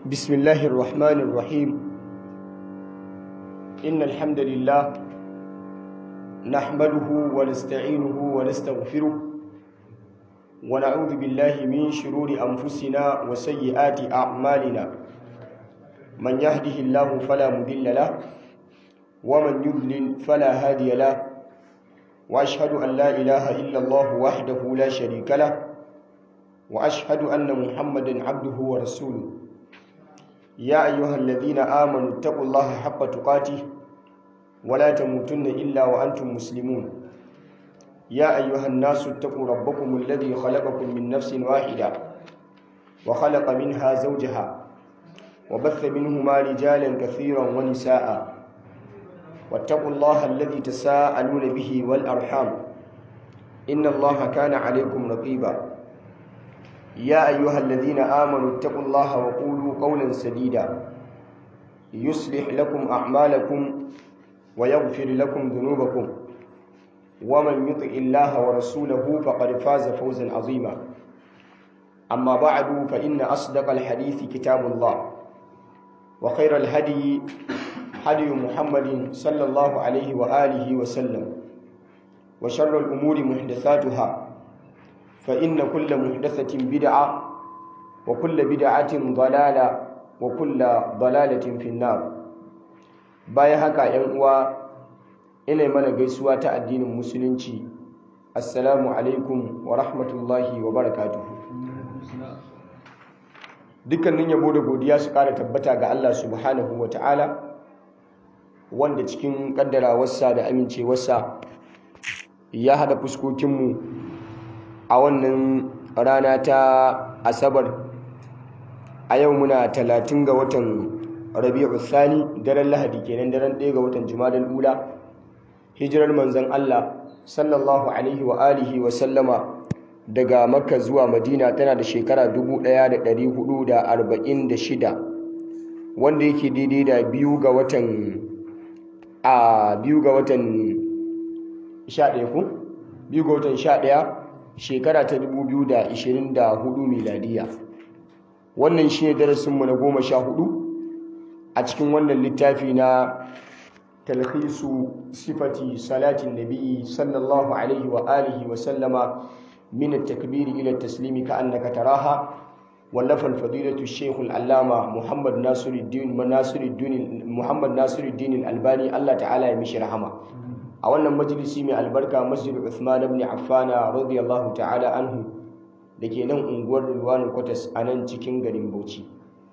بسم الله الرحمن الرحيم إن الحمد لله نحمده ونستعينه ونستغفره ونعوذ بالله من شرور أنفسنا وسيئات أعمالنا من يهده الله فلا مضل له ومن يضلل فلا هادي له وأشهد أن لا إله إلا الله وحده لا شريك له وأشهد أن محمدا عبده ورسوله يا أيها الذين آمنوا اتقوا الله حق تقاته ولا تموتن إلا وأنتم مسلمون يا أيها الناس اتقوا ربكم الذي خلقكم من نفس واحدة وخلق منها زوجها وبث منهما رجالا كثيرا ونساء واتقوا الله الذي تساءلون به والأرحام إن الله كان عليكم رقيبا يا أيها الذين آمنوا اتقوا الله وقولوا قولا سديدا يصلح لكم أعمالكم ويغفر لكم ذنوبكم ومن يطع الله ورسوله فقد فاز فوزا عظيما أما بعد فإن أصدق الحديث كتاب الله وخير الهدي هدي محمد صلى الله عليه وآله وسلم وشر الأمور محدثاتها فإن كل محدثة بدعة وكل بدعة ضلالة وكل ضلالة في النار bayan haka ‘yan uwa ina mana gaisuwa ta addinin musulunci assalamu alaikum wa rahmatullahi wa barakatuhu dukkanin yabo da godiya su kara tabbata ga Allah subhanahu wa ta'ala wanda cikin kaddarawarsa da amincewarsa ya hada fuskokinmu a wannan rana ta asabar a yau muna talatin ga watan rabi'u thani daren lahadi kenan daren ɗaya ga watan jumadal ula hijirar manzon Allah sallallahu alaihi wa alihi wa sallama daga makka zuwa madina tana da shekara 1446 wanda yake daidai da biyu ga watan a biyu ga watan 11 ku biyu ga watan 11 shekara ta 2024 miladiya wannan shi ne darasinmu na goma sha hudu a cikin wannan littafi na talhisu sifati salatin nabi sallallahu alaihi wa alihi wa sallama min at-takbir ila at-taslimi ka annaka taraha wallafa al-fadilatu shaykh al-allama muhammad nasiruddin nasiruddin muhammad nasiruddin al-albani Allah ta'ala ya mishi rahama a wannan majalisi mai albarka masjid Uthman ibn Affan radiyallahu ta'ala anhu dake nan unguwar Rilwanul Kwatas a nan cikin garin Bauchi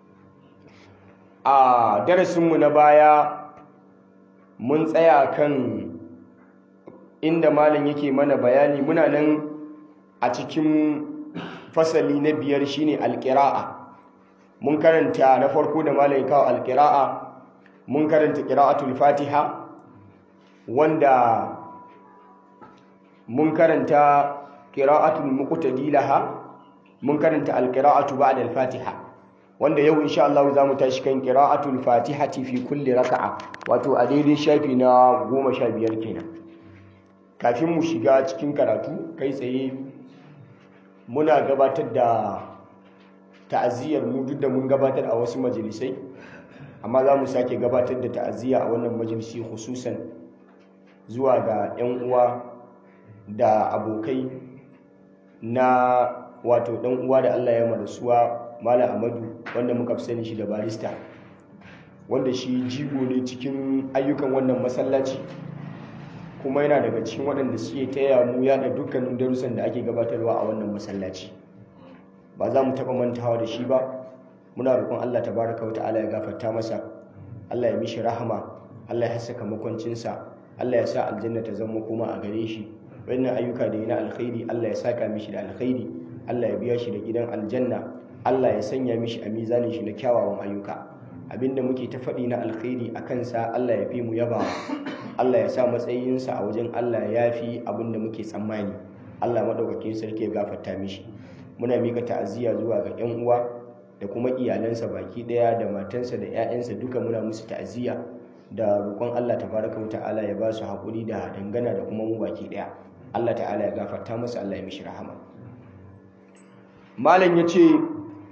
a darasinmu na baya mun tsaya kan inda malam yake mana bayani muna nan a cikin fasali na biyar shine alqira'a mun karanta na farko da malam ya kawo alqira'a mun karanta qira'atul fatiha wanda mun karanta qira'atul muqtadi laha mun karanta alqira'atu ba'da al-fatiha wanda yau insha Allah zamu tashi kan qira'atul fatihati fi kulli raka'a wato a daidai shafi na 15 kenan kafin mu shiga cikin karatu kai tsaye muna gabatar da ta'aziyar mu duk da mun gabatar a wasu majalisai amma za mu sake gabatar da ta'aziyya a wannan majalisi khususan zuwa ga 'yan uwa da abokai na wato ɗan uwa da Allah ya marasuwa Malam Amadu wanda muka fi sani shi da barista wanda shi jigo ne cikin ayyukan wannan masallaci kuma yana daga cikin waɗanda suke taya mu yada dukkanin darussan da ake gabatarwa a wannan masallaci ba za mu taɓa mantawa da shi ba muna roƙon Allah tabaraka wa ta'ala ya gafarta masa Allah ya mishi rahama Allah ya hassaka makwancinsa Allah ya sa aljanna ta zama kuma a gare shi wannan ayyuka da yana alkhairi Allah ya saka mishi da alkhairi Allah ya biya shi da gidan aljanna Allah ya sanya mishi a mizanin shi na kyawawan ayyuka abinda muke ta faɗi na alkhairi a kansa Allah ya fi mu yaba Allah ya sa matsayinsa a wajen Allah ya fi abinda muke tsammani Allah maɗaukakin sarki ya gafarta mishi muna mika ta'aziyya zuwa ga 'yan uwa da kuma iyalansa baki ɗaya da matansa da 'ya'yansa duka muna musu ta'aziyya da roƙon Allah tabaraka wa ta'ala ya ba su haƙuri da dangana da kuma mu baki ɗaya Allah ta'ala ya gafarta masa Allah ya mishi rahama malam ya ce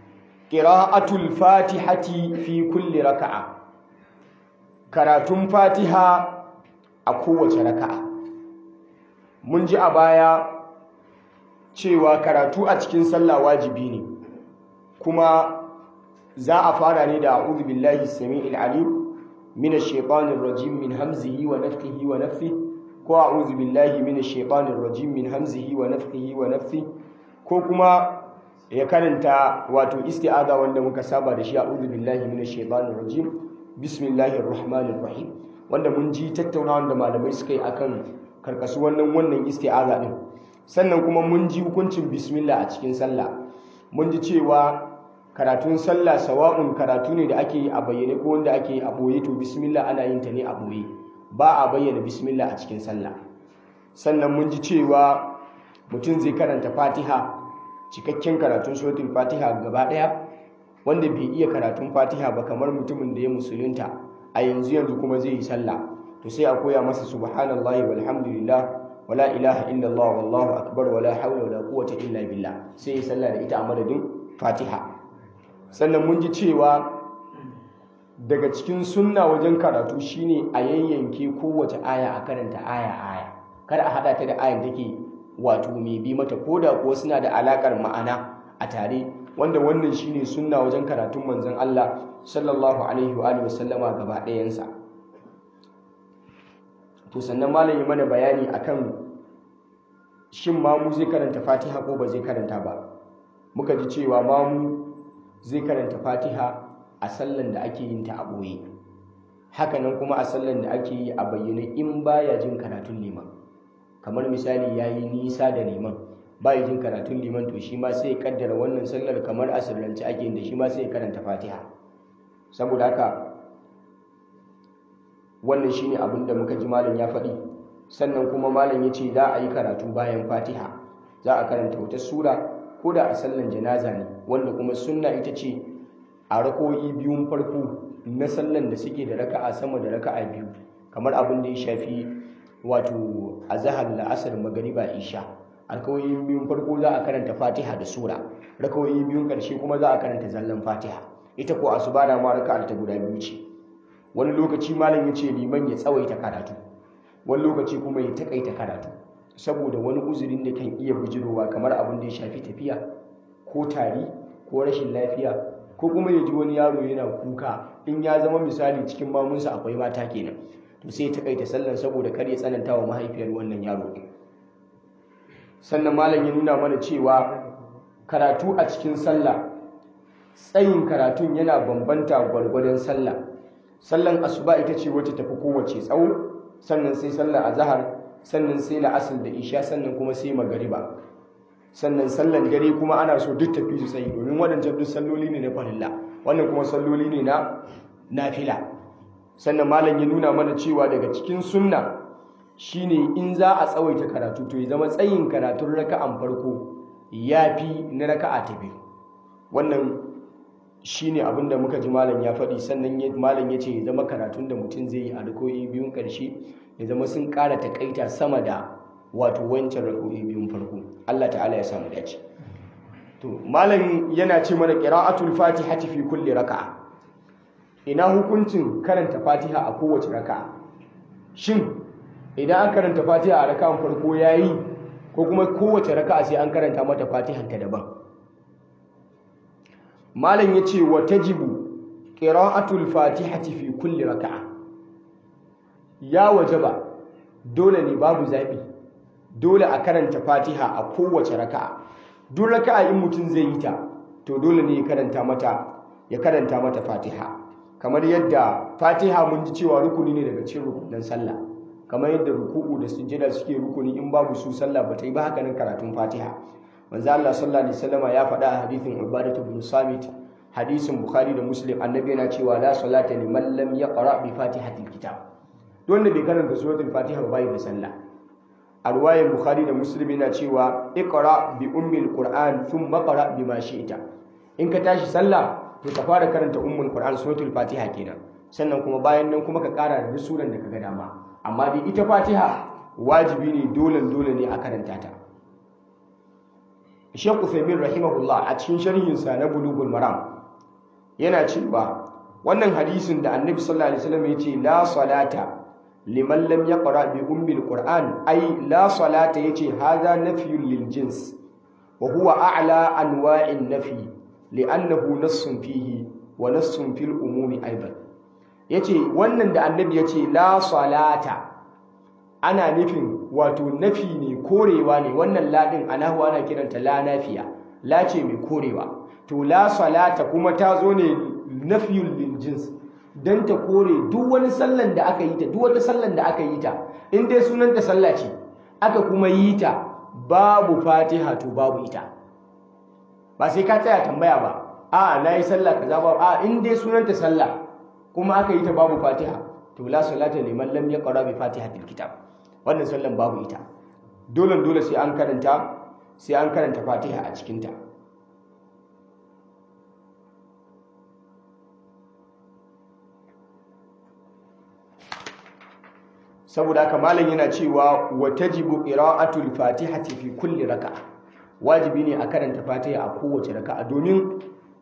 qira'atul fatihati fi kulli raka'a karatun fatiha a kowace raka'a mun ji a baya cewa karatu a cikin sallah wajibi ne kuma za a fara ne da a'udhu billahi samii'il alim minash shaitanir rajim min hamzihi wa nafthihi wa nafthihi ko a'udhu billahi minash shaitanir rajim min hamzihi wa nafthihi wa nafthihi ko kuma ya karanta wato isti'aza wanda muka saba da shi a'udhu billahi minash shaitanir rajim bismillahir rahmanir rahim wanda mun ji tattaunawa da malamai suka yi akan karkasu wannan wannan isti'aza din sannan kuma mun ji hukuncin bismillah a cikin sallah mun ji cewa karatun sallah sawa'un karatu ne da ake yi a bayyane ko wanda ake yi a boye to bismillah ana yin ta ne a boye ba a bayyana bismillah a cikin sallah sannan mun ji cewa mutum zai karanta fatiha cikakken karatun suratul fatiha gaba daya wanda bai iya karatun fatiha ba kamar mutumin da ya musulunta a yanzu yanzu kuma zai yi sallah to sai a koya masa subhanallahi walhamdulillah wala ilaha illallah wallahu akbar wala hawla wala quwwata illa billah sai ya sallah da ita a madadin fatiha sannan mun ji cewa daga cikin sunna wajen karatu shine a yayyanke kowace aya a karanta aya aya kar a hada ta da ayan take wato mai bi mata koda kuwa suna da alakar ma'ana a tare wanda wannan shine sunna wajen karatun manzon Allah sallallahu alaihi wa alihi wasallama gaba ɗayansa to sannan malam yi mana bayani akan shin mamu zai karanta Fatiha ko ba zai karanta ba muka ji cewa mamu zai karanta Fatiha a sallan da ake yin ta a ɓoye hakanan kuma a sallan da ake yi a bayyane in baya jin karatun liman kamar misali ya yi nisa da liman baya jin karatun liman to shi ma sai ya kaddara wannan sallar kamar a sirrance ake yin da shi ma sai ya karanta fatiha saboda haka wannan shine abin da muka ji malam ya faɗi sannan kuma malam ya ce za a yi karatu bayan fatiha za a karanta wata sura ko da a sallan janaza ne wanda kuma sunna ita ce a rakoyi biyun farko na sallan da suke da raka'a sama da raka'a biyu kamar abin da ya shafi wato azhar la'asar magariba isha alkawoyi biyun farko za a karanta fatiha da sura rakawoyi biyun karshe kuma za a karanta zallan fatiha ita ko asuba da ma raka'a ta guda biyu ce wani lokaci malam ya ce liman ya tsawaita karatu wani lokaci kuma ya takaita karatu saboda wani uzurin da kan iya bujirowa kamar abin da ya shafi tafiya ko tari ko rashin lafiya ko kuma ya ji wani yaro yana kuka in ya zama misali cikin mamunsa akwai mata kenan to sai ta kaita sallan saboda kar ya tsananta wa mahaifiyar wannan yaro sannan malam ya nuna mana cewa karatu a cikin sallah tsayin karatun yana bambanta gwargwadon sallah sallan asuba ita ce wacce tafi kowace tsawo sannan sai sallar azhar sannan sai la'asar da isha sannan kuma sai magariba sannan sallan dare kuma ana so duk tafi su tsayi domin waɗancan duk salloli ne na farilla wannan kuma salloli ne na nafila sannan malam ya nuna mana cewa daga cikin sunna shine in za a tsawaita karatu to ya zama tsayin karatun raka'an farko ya fi na raka'a ta biyu wannan shine abin da muka ji malam ya faɗi sannan malam ya ce ya zama karatun da mutum zai yi a rako'i biyun ƙarshe ya zama sun ƙara taƙaita sama da wato wancan rako'i biyun farko Allah ta'ala ya samu dace to malam yana ce mana qira'atul fatihati fi kulli raka'a ina hukuncin karanta fatiha a kowace raka'a shin idan an karanta fatiha a raka'an farko yayi ko kuma kowace raka'a sai an karanta mata fatihan ta daban malam yace wa tajibu qira'atul fatihati fi kulli raka'a ya wajaba dole ne babu zabi dole a karanta fatiha a kowace raka'a duk raka'a in mutum zai yi ta to dole ne ya karanta mata ya karanta mata fatiha kamar yadda fatiha mun ji cewa rukuni ne daga cikin rukunin sallah kamar yadda ruku'u da sujjada suke rukuni in babu su sallah ba ta yi ba haka nan karatun fatiha manzo Allah sallallahu alaihi wasallam ya faɗa a hadithin Ubadatu bin Samit hadisin Bukhari da Muslim annabi yana cewa la salata liman lam yaqra bi fatihatil kitab don da bai karanta suratul fatiha ba bai da sallah a ruwayar Bukhari da Muslim yana cewa iqra bi ummil qur'an thumma qra bima shi'ta in ka tashi sallah to ka fara karanta ummul qur'an suratul fatiha kenan sannan kuma bayan nan kuma ka kara da suran da kaga dama amma dai ita fatiha wajibi ne dole dole ne a karanta ta Sheikh Uthaymeen rahimahullah a cikin sharhin sa na Bulughul Maram yana cewa wannan hadisin da annabi sallallahu alaihi wasallam yace la salata liman lam yaqra bi ummil qur'an ay la salata yace hadha nafyun lil jins wa huwa a'la anwa'in nafi li'annahu nassun fihi wa nassun fil umumi aidan yace wannan da annabi yace la salata ana nufin wato nafi ne korewa ne wannan ladin anahu ana kiranta la nafiya la ce mai korewa to la salata kuma ta zo ne nafiyul lil jins dan ta kore duk wani sallan da aka yi ta duk wata sallan da aka yi ta in dai sunan ta sallah ce aka kuma yi ta babu fatiha to babu ita ba sai ka tsaya tambaya ba a na yi sallah kaza ba a in dai sunan ta sallah kuma aka yi ta babu fatiha to la salata liman lam yaqra bi fatihatil kitab wannan sallan babu ita dole dole sai an karanta sai an karanta fatiha a cikin ta saboda haka malam yana cewa wa tajibu qira'atul fatihati fi kulli raka'a wajibi ne a karanta fatiha a kowace raka'a domin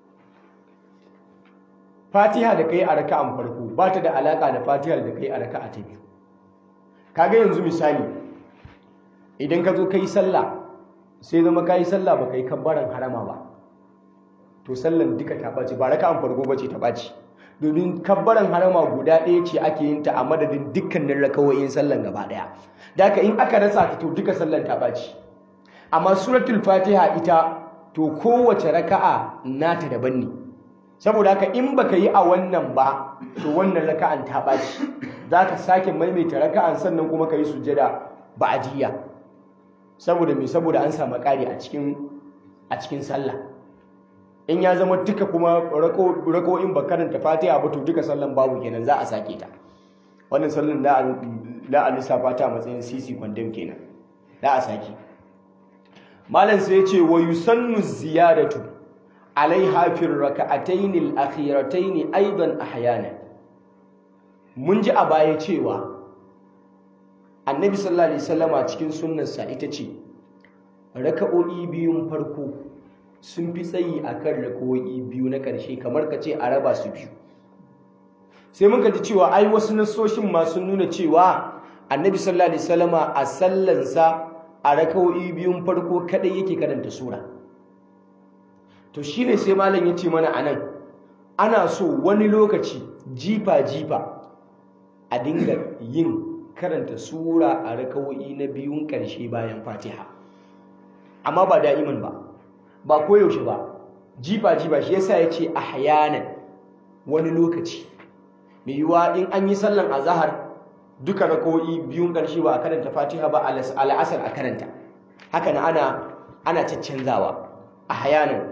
fatiha da kai a raka'an farko ba ta da alaka da fatihar da kai a raka'a ta biyu kaga yanzu misali idan ka zo kai sallah sai zama kai sallah ba kai kabbaran harama ba to sallan duka ta ɓaci ba raka'an farko ba ce ta ɓaci domin kabbaran harama guda ɗaya ce ake yin ta a madadin dukkanin rakawoyin sallan gaba ɗaya da in aka rasa ta to duka sallan ta ɓaci amma suratul fatiha ita to kowace raka'a nata daban ne saboda haka in baka yi a wannan ba to wannan raka'an ta ɓaci za ka sake maimaita raka'an sannan kuma ka yi sujjada ba'adiyya saboda me saboda an samu ƙari a cikin a cikin sallah in ya zama duka kuma rako'in ba karanta fatiha ba to duka sallan babu kenan za a sake ta wannan sallan da a lissafa ta matsayin sisi kwandam kenan da a sake malam sai ya ce wa yusannu ziyadatu alaiha fi raka'atayn al-akhiratayn aidan ahyana mun ji a baya cewa annabi sallallahu alaihi wasallama cikin sunnarsa ita ce raka'o'i biyun farko sun fi tsayi a kan rako'i biyu na ƙarshe kamar ka ce a raba su biyu sai muka ji cewa ai wasu nasoshin ma sun nuna cewa annabi sallallahu alaihi wasallama a sallansa a rako'i biyun farko kadai yake karanta sura to shine sai malam ya ce mana anan ana so wani lokaci jifa jifa a dinga yin karanta sura a rakawo'i na biyun ƙarshe bayan fatiha amma ba da'iman ba ba koyaushe ba jifa jifa shi yasa ya ce ahyanan wani lokaci mai yiwuwa in an yi sallan azahar duka rakawo'i biyun ƙarshe ba a karanta fatiha ba al'asar a karanta haka na ana ana caccanzawa ahyanan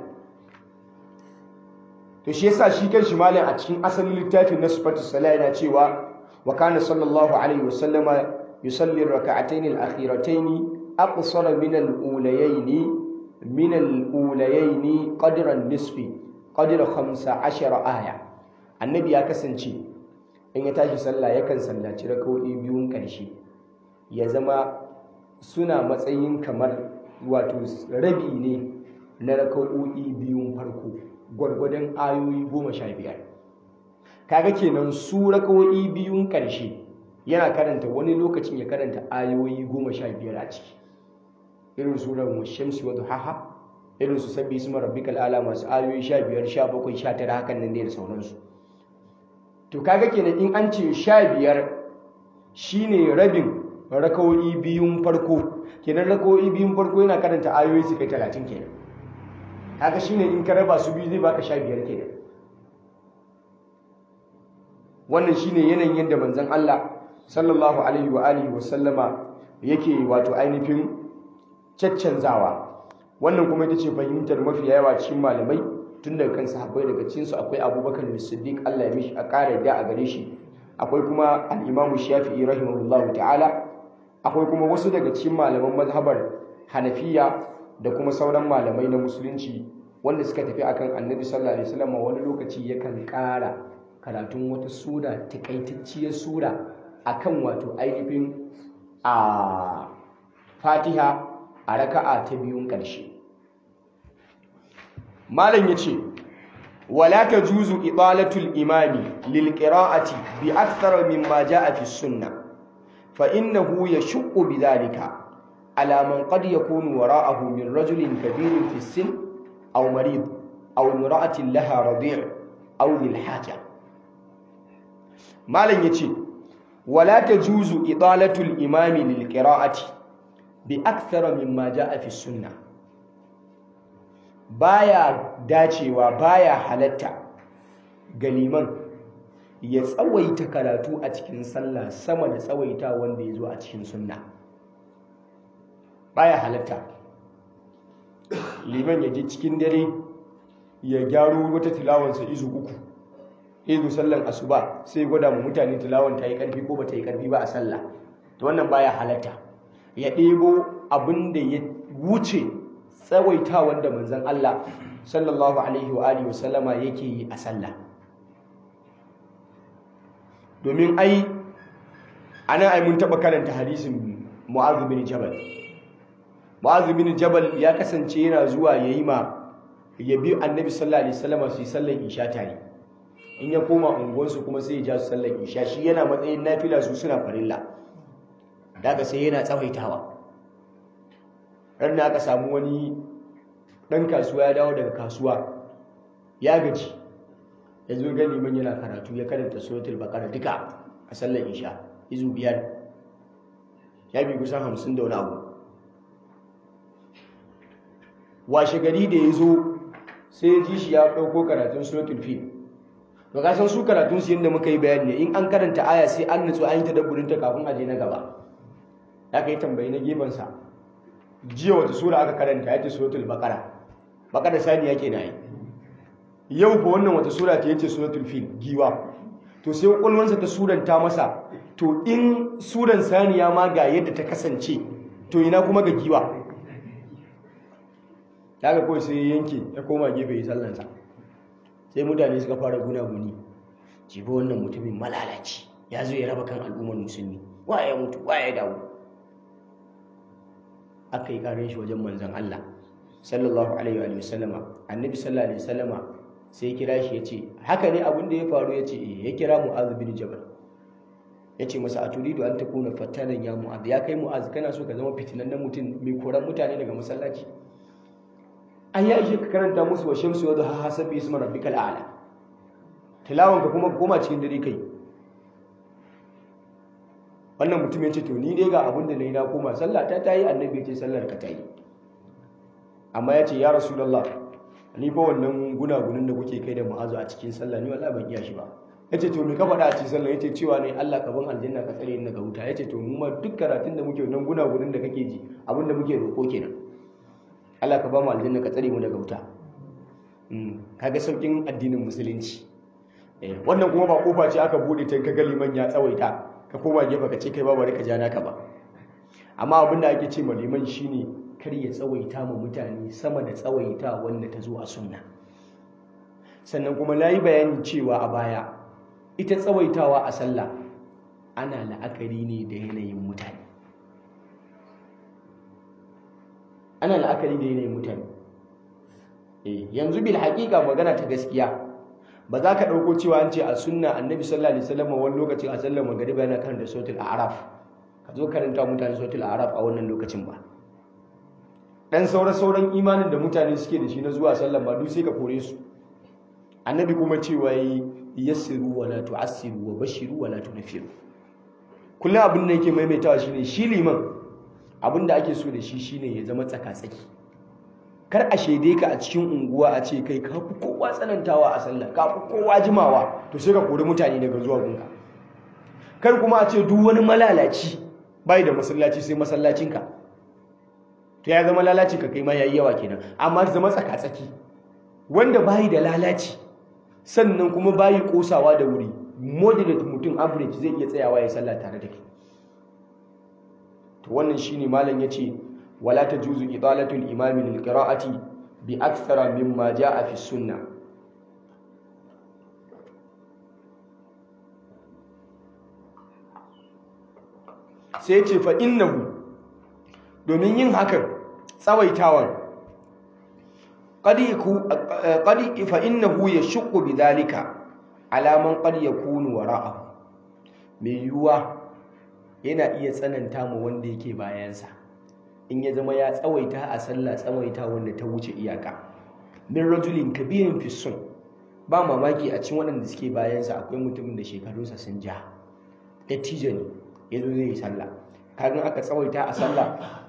to shi yasa shi kan shi malam a cikin asalin littafin na sifatus sala yana cewa wa kana sallallahu alaihi wasallama yusalli rak'atayn al-akhiratayn aqsara min al-ulayayn min al-ulayayn qadra an-nisfi qadra 15 aya annabi ya kasance in ya tashi sallah yakan sallaci rak'o'i biyun karshe ya zama suna matsayin kamar wato rabi ne na rak'o'i biyun farko gwargwadon ayoyi goma sha biyar kaga kenan su rakawoyi biyun ƙarshe yana karanta wani lokacin ya karanta ayoyi goma sha biyar a ciki irin surar shamsi wa duhaha irin su sabbi su marabbikal ala masu ayoyi sha biyar sha bakwai sha tara hakan nan da sauransu to kaga kenan in an ce sha biyar shine rabin rakawoyi biyun farko kenan rakawoyi biyun farko yana karanta ayoyi su kai talatin kenan kaga shine in ka raba su biyu zai baka sha biyar kenan wannan shine yanayin yadda manzon Allah sallallahu alaihi wa alihi wa sallama yake wato ainihin caccanzawa wannan kuma ita ce fahimtar mafi yawa cikin malamai tun daga kan sahabbai daga cikin su akwai Abubakar Siddiq Allah ya mishi a ƙara da a gare shi akwai kuma al-Imam Shafi'i rahimahullahu ta'ala akwai kuma wasu daga cikin malaman mazhabar Hanafiya da kuma sauran malamai na musulunci wanda suka tafi akan annabi sallallahu alaihi wasallam wani lokaci yakan ƙara karatun wata sura takaitacciyar sura akan wato ainihin a fatiha a raka'a ta biyun ƙarshe malam ya ce wala tajuzu idalatul imami lil qira'ati bi akthar mimma jaa fi sunnah fa innahu yashqu bidhalika ala man qad yakunu wara'ahu min rajulin kabirin fi sin aw marid aw imra'atin laha radi' aw lil haja malan yace wala tajuzu idalatul imami lil qira'ati bi akthar mimma jaa fi sunnah baya dacewa baya halatta ga liman ya tsawaita karatu a cikin sallah sama da tsawaita wanda ya zo a cikin sunna baya halatta liman ya je cikin dare ya gyaro wata tilawansa izu uku izu sallan asuba sai gwada mu mutane tilawan ta yi karfi ko ba ta yi karfi ba a sallah to wannan baya halatta ya ɗebo abin da ya wuce tsawaita wanda manzon Allah sallallahu alaihi wa alihi wasallama yake yi a sallah domin ai anan ai mun taba karanta hadisin Mu'adh bin Jabal Mu'adh bin Jabal ya kasance yana zuwa yayi ma ya bi Annabi sallallahu alaihi wasallama su yi sallar isha tare in ya koma unguwarsu kuma sai ya ja su sallar isha shi yana matsayin nafila su suna farilla daga sai yana tsawaitawa ran aka samu wani ɗan kasuwa ya dawo daga kasuwa ya gaji ya zo ga liman yana karatu ya karanta suratul baqara duka a sallar isha izu biyar ya bi kusan hamsin da wani abu washe gari da ya zo sai ya ji shi ya ɗauko karatun suratul fil to ka san su karatun su yadda muka yi bayani ne in an karanta aya sai an nutsu an yi tadabburin ta kafin a je na gaba ya kai tambayi na gefensa jiya wata sura aka karanta ya ce suratul baqara baqara sani yake na yi yau ba wannan wata sura ta yace suratul fil giwa to sai kwakwalwansa ta suranta masa to in suran saniya ma ga yadda ta kasance to ina kuma ga giwa daga kawai sai ya yanke ya koma gefe ya sallansa sai mutane suka fara gunaguni jibi wannan mutumin malalaci ya zo ya raba kan al'ummar musulmi wa ya mutu wa ya dawo aka yi karin shi wajen manzan Allah sallallahu alaihi wa sallama annabi sallallahu alaihi wa sallama sai ya kira shi ya ce haka ne abin da ya faru ya ce ya kira mu'az bin jabal ya ce masa a turidu an ta kuna fattanan ya mu'az ya kai mu'az kana so ka zama fitinannen mutum mai koran mutane daga masallaci an ya ishe ka karanta musu wa shamsu wadda ha hasabi isma rabbikal a'la tilawan ka kuma koma cikin dare kai wannan mutum ya ce to ni dai ga abin da na yi na koma sallah ta tayi annabi ya ce sallar ka tayi amma ya ce ya rasulullah ni fa wannan gunagunin da kuke kai da ma'azu a cikin sallah ni wallahi ban iya shi ba yace to me ka faɗa a cikin sallah yace cewa ne Allah ka ban aljanna ka tsare ni daga wuta yace to mu ma duk karatun da muke wannan gunagunin da kake ji abin da muke roƙo kenan Allah ka ba mu aljanna ka tsare mu daga wuta kaga saukin addinin musulunci wannan kuma ba kofa ce aka bude ta kaga liman ya tsawaita ka koma gefe ka ce kai ba bari ka ja naka ba amma abin da ake ce ma liman shine kar ya tsawaita ma mutane sama da tsawaita wanda ta zo a sunna sannan kuma na yi bayanin cewa a baya ita tsawaitawa a sallah ana la'akari ne da yanayin mutane ana la'akari da yanayin mutane yanzu bil haƙiƙa magana ta gaskiya ba za ka ɗauko cewa an ce a sunna annabi sallallahu alaihi wasallam wani lokacin a sallar magariba yana karanta sautul a'raf ka zo karanta mutane sautul a'raf a wannan lokacin ba dan sauran imanin da mutane suke da shi na zuwa sallan ba duk sai ka kore su annabi kuma cewa yi yassiru wa la tu'assiru wa bashiru wa la tunfiru kullum abin da yake maimaitawa shine shi liman abin da ake so da shi shine ya zama tsaka-tsaki kar a shaide ka a cikin unguwa a ce kai ka fi kowa tsanantawa a sallah ka fi kowa jimawa to sai ka kori mutane daga zuwa gunka kar kuma a ce duk wani malalaci bai da masallaci sai masallacinka to ya zama lalaci ka kai ma yayi yawa kenan amma zama tsaka-tsaki wanda bayi da lalaci sannan kuma bayi kosawa da wuri moderate mutum average zai iya tsayawa ya sallah tare da kai to wannan shine malam yace wala tajuzu idalatul imami lil qira'ati bi akthara mimma jaa fi sunnah sai ce fa innahu domin yin hakan tsawaitawan qad yaku qad fa innahu yashqu bidhalika ala man qad yakunu wara'ahu mai yuwa yana iya tsananta mu wanda yake bayansa in ya zama ya tsawaita a sallah tsawaita wanda ta wuce iyaka min rajulin kabirin fi sun ba mamaki a cikin waɗanda suke bayansa akwai mutumin da shekarunsa sun ja dattijo ne ya zo zai yi sallah kagan aka tsawaita a sallah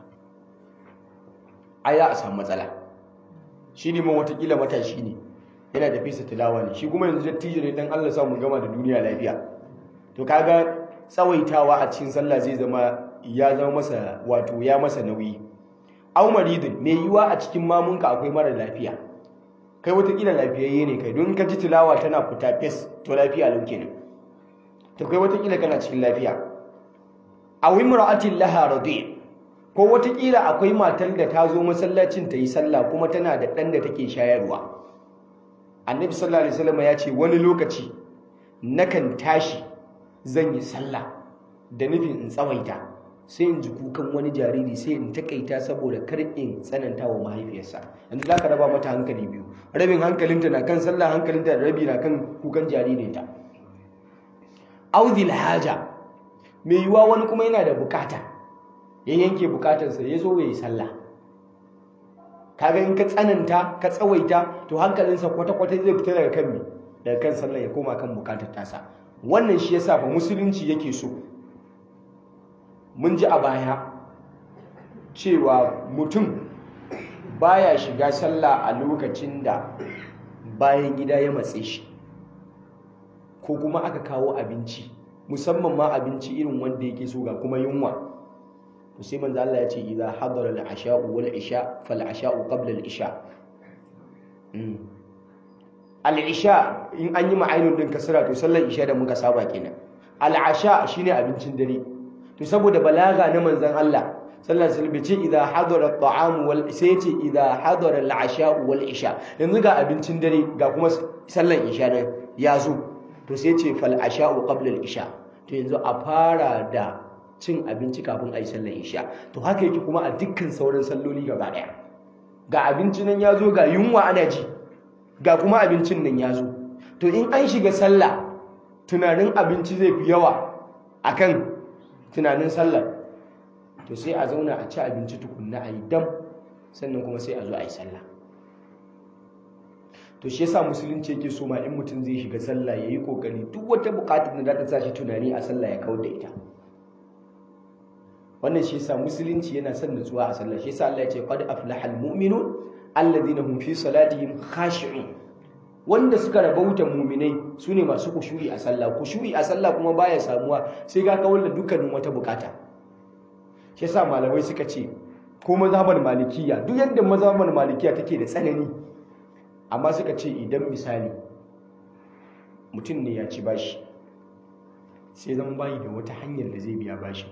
ai za a samu matsala shi ne man watakila matashi ne yana da fesa tilawa ne shi kuma yanzu dattijo ne dan Allah sa mu gama da duniya lafiya to kaga tsawaitawa a cikin sallah zai zama ya zama masa wato ya masa nauyi au maridun mai yiwa a cikin mamunka akwai mara lafiya kai watakila lafiyayye ne kai don ka ji tilawa tana fita fes to lafiya lauke ne to kai watakila kana cikin lafiya aw imra'atin laha radi ko watakila akwai matar da ta zo masallacin ta yi sallah kuma tana da ɗan da take shayarwa annabi sallallahu alaihi wasallam ya ce wani lokaci nakan tashi zan yi sallah da nufin in tsawaita sai in ji kukan wani jariri sai in takaita saboda kar in tsananta wa mahaifiyarsa yanzu za ka raba mata hankali biyu rabin hankalinta na kan sallah hankalinta da rabi na kan kukan jaririnta audil haja mai yiwuwa wani kuma yana da bukata ya yanke bukatarsa ya zo ya yi sallah kaga in ka tsananta ka tsawaita to hankalinsa kwata-kwata zai fita daga kan me daga kan sallah ya koma kan bukatar tasa wannan shi yasa fa musulunci yake so mun ji a baya cewa mutum baya shiga sallah a lokacin da bayan gida ya matse shi ko kuma aka kawo abinci musamman ma abinci irin wanda yake so ga kuma yunwa to sai manzo Allah ya ce idza hadara al-asha'u wal isha fal asha'u qabla al-isha al-isha in an yi ma'ainun din kasra to sallar isha da muka saba kenan al-asha shine abincin dare to saboda balaga na manzon Allah sallallahu alaihi wasallam ce idza hadara at-ta'am wal sai ce idza hadara al-asha'u wal isha yanzu ga abincin dare ga kuma sallar isha nan ya zo to sai ce fal asha'u qabla al-isha to yanzu a fara da cin abinci kafin a yi sallar isha to haka yake kuma a dukkan sauran salloli gaba daya ga abinci nan ya zo ga yunwa ana ji ga kuma abincin nan ya zo to in an shiga sallah tunanin abinci zai fi yawa akan tunanin sallar to sai a zauna a ci abinci tukunna a yi dam sannan kuma sai a zo a yi sallah to shi yasa musulunci yake so ma in mutum zai shiga sallah yayi kokari duk wata bukatar da za ta sa shi tunani a sallah ya kawar da ita wannan shi yasa musulunci yana son nutsuwa a sallah shi yasa Allah ya ce qad aflahal mu'minun alladhina hum fi salatihim khashi'un wanda suka rabauta mu'minai sune masu kushuri a sallah kushuri a sallah kuma baya samuwa sai ga kawar da dukkanin wata bukata shi yasa malamai suka ce ko mazhabar malikiya duk yadda mazhabar malikiya take da tsanani amma suka ce idan misali mutum ne ya ci bashi sai zan bayi da wata hanyar da zai biya bashi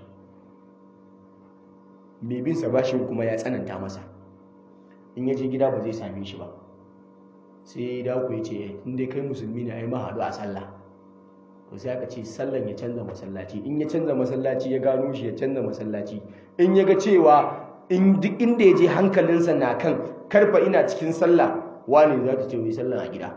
mai binsa bashin kuma ya tsananta masa in ya je gida ba zai same shi ba sai ya dawo ya ce inda kai musulmi ne ai mahadu a sallah to sai aka ce sallan ya canza masallaci in ya canza masallaci ya gano shi ya canza masallaci in ya ga cewa in duk inda ya je hankalinsa na kan karfa ina cikin sallah wane za ta ce wai sallan a gida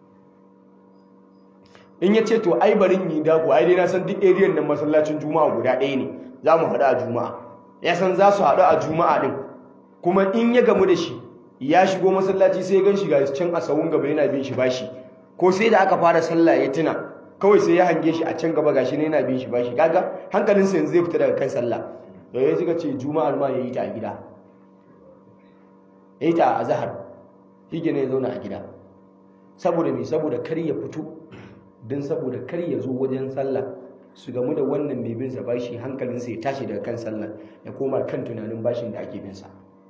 in ya ce to ai barin yi dako ai dai na san duk area nan masallacin juma'a guda ɗaya ne za mu haɗu a juma'a ya san za su haɗu a juma'a ɗin kuma in ya gamu da shi ya shigo masallaci sai gan shi ga can a sawun gaba yana bin shi bashi ko sai da aka fara sallah ya tuna kawai sai ya hange shi a can gaba gashi ne yana bin shi bashi kaga hankalinsa yanzu zai fita daga kan sallah da ya suka ce juma'ar ma ya yi ta a gida ya yi ta a zahar shi ne ya zauna a gida saboda me saboda kar ya fito don saboda kar ya zo wajen sallah su gamu da wannan mai bin sa bashi hankalinsa ya tashi daga kan sallah ya koma kan tunanin bashin da ake bin sa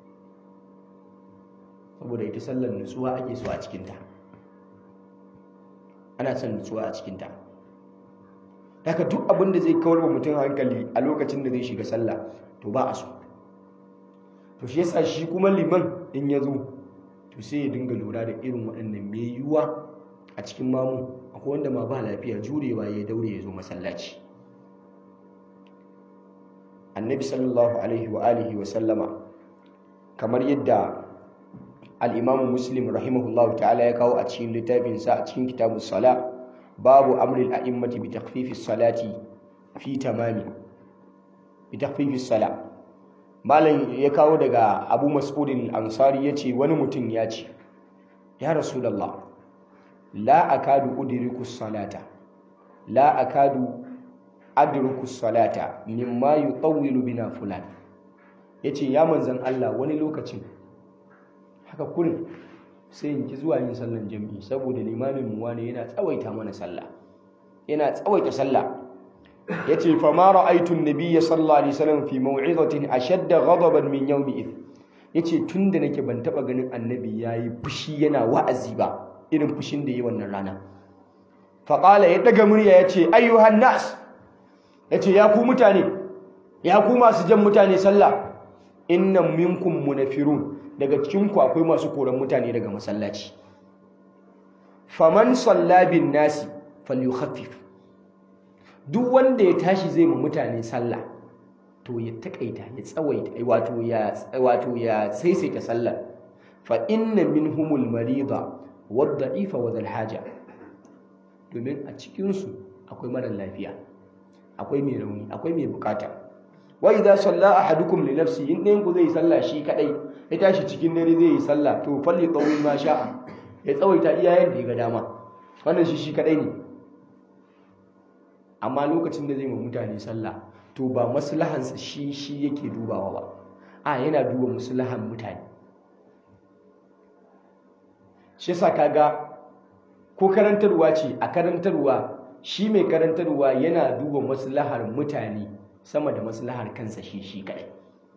saboda ita sallar nutsuwa ake so a cikinta ana son nutsuwa a cikinta haka duk abin da zai kawar wa mutum hankali a lokacin da zai shiga sallah to ba a so to shi yasa shi kuma liman in ya zo to sai ya dinga lura da irin waɗannan mai yiwuwa a cikin mamu akwai wanda ma ba lafiya jurewa ya daure ya zo masallaci annabi sallallahu alaihi wa alihi wa sallama kamar yadda al-imam muslim rahimahullahu ta'ala ya kawo a cikin littafinsa a cikin kitabus sala babu amril a'immati bi takhfifis salati fi tamami bi takhfifis sala malam ya kawo daga abu mas'udin al-ansari yace wani mutum ya ce ya rasulullah la akadu udriku salata la akadu adruku salata mimma yutawwilu bina fulan yace ya manzan Allah wani lokacin haka kurin sai in ki zuwa yin sallan jami'i saboda limamin mu wani yana tsawaita mana sallah yana tsawaita sallah yace fa ma ra'aytu an-nabiyya sallallahu alaihi wasallam fi maw'izatin ashadda ghadaban min yawmi id yace tunda nake ban taba ganin annabi yayi fushi yana wa'azi ba irin fushin da yi wannan rana fa qala ya daga murya yace ayyuhan nas yace ya ku mutane ya ku masu jan mutane sallah inna minkum munafirun daga cikin ku akwai masu koran mutane daga masallaci faman salla bin nasi falyukhaffif duk wanda ya tashi zai mu mutane sallah to ya takaita ya tsawaita wato ya wato ya saisaita sallah fa inna minhumul marida wad-da'ifa wa haja domin a cikin su akwai mara lafiya akwai mai rauni akwai mai bukata wa idza salla ahadukum li nafsi in ɗayan ku zai sallah shi kadai ya tashi cikin dare zai yi sallah to falli tawil ma sha'a ya tsawaita iyayen da ya ga dama wannan shi shi kadai ne amma lokacin da zai ma mutane sallah to ba maslahansa shi shi yake dubawa ba a yana duba maslahan mutane shi yasa kaga ko karantarwa ce a karantarwa shi mai karantarwa yana duba maslahar mutane sama da maslahar kansa shi shi kadai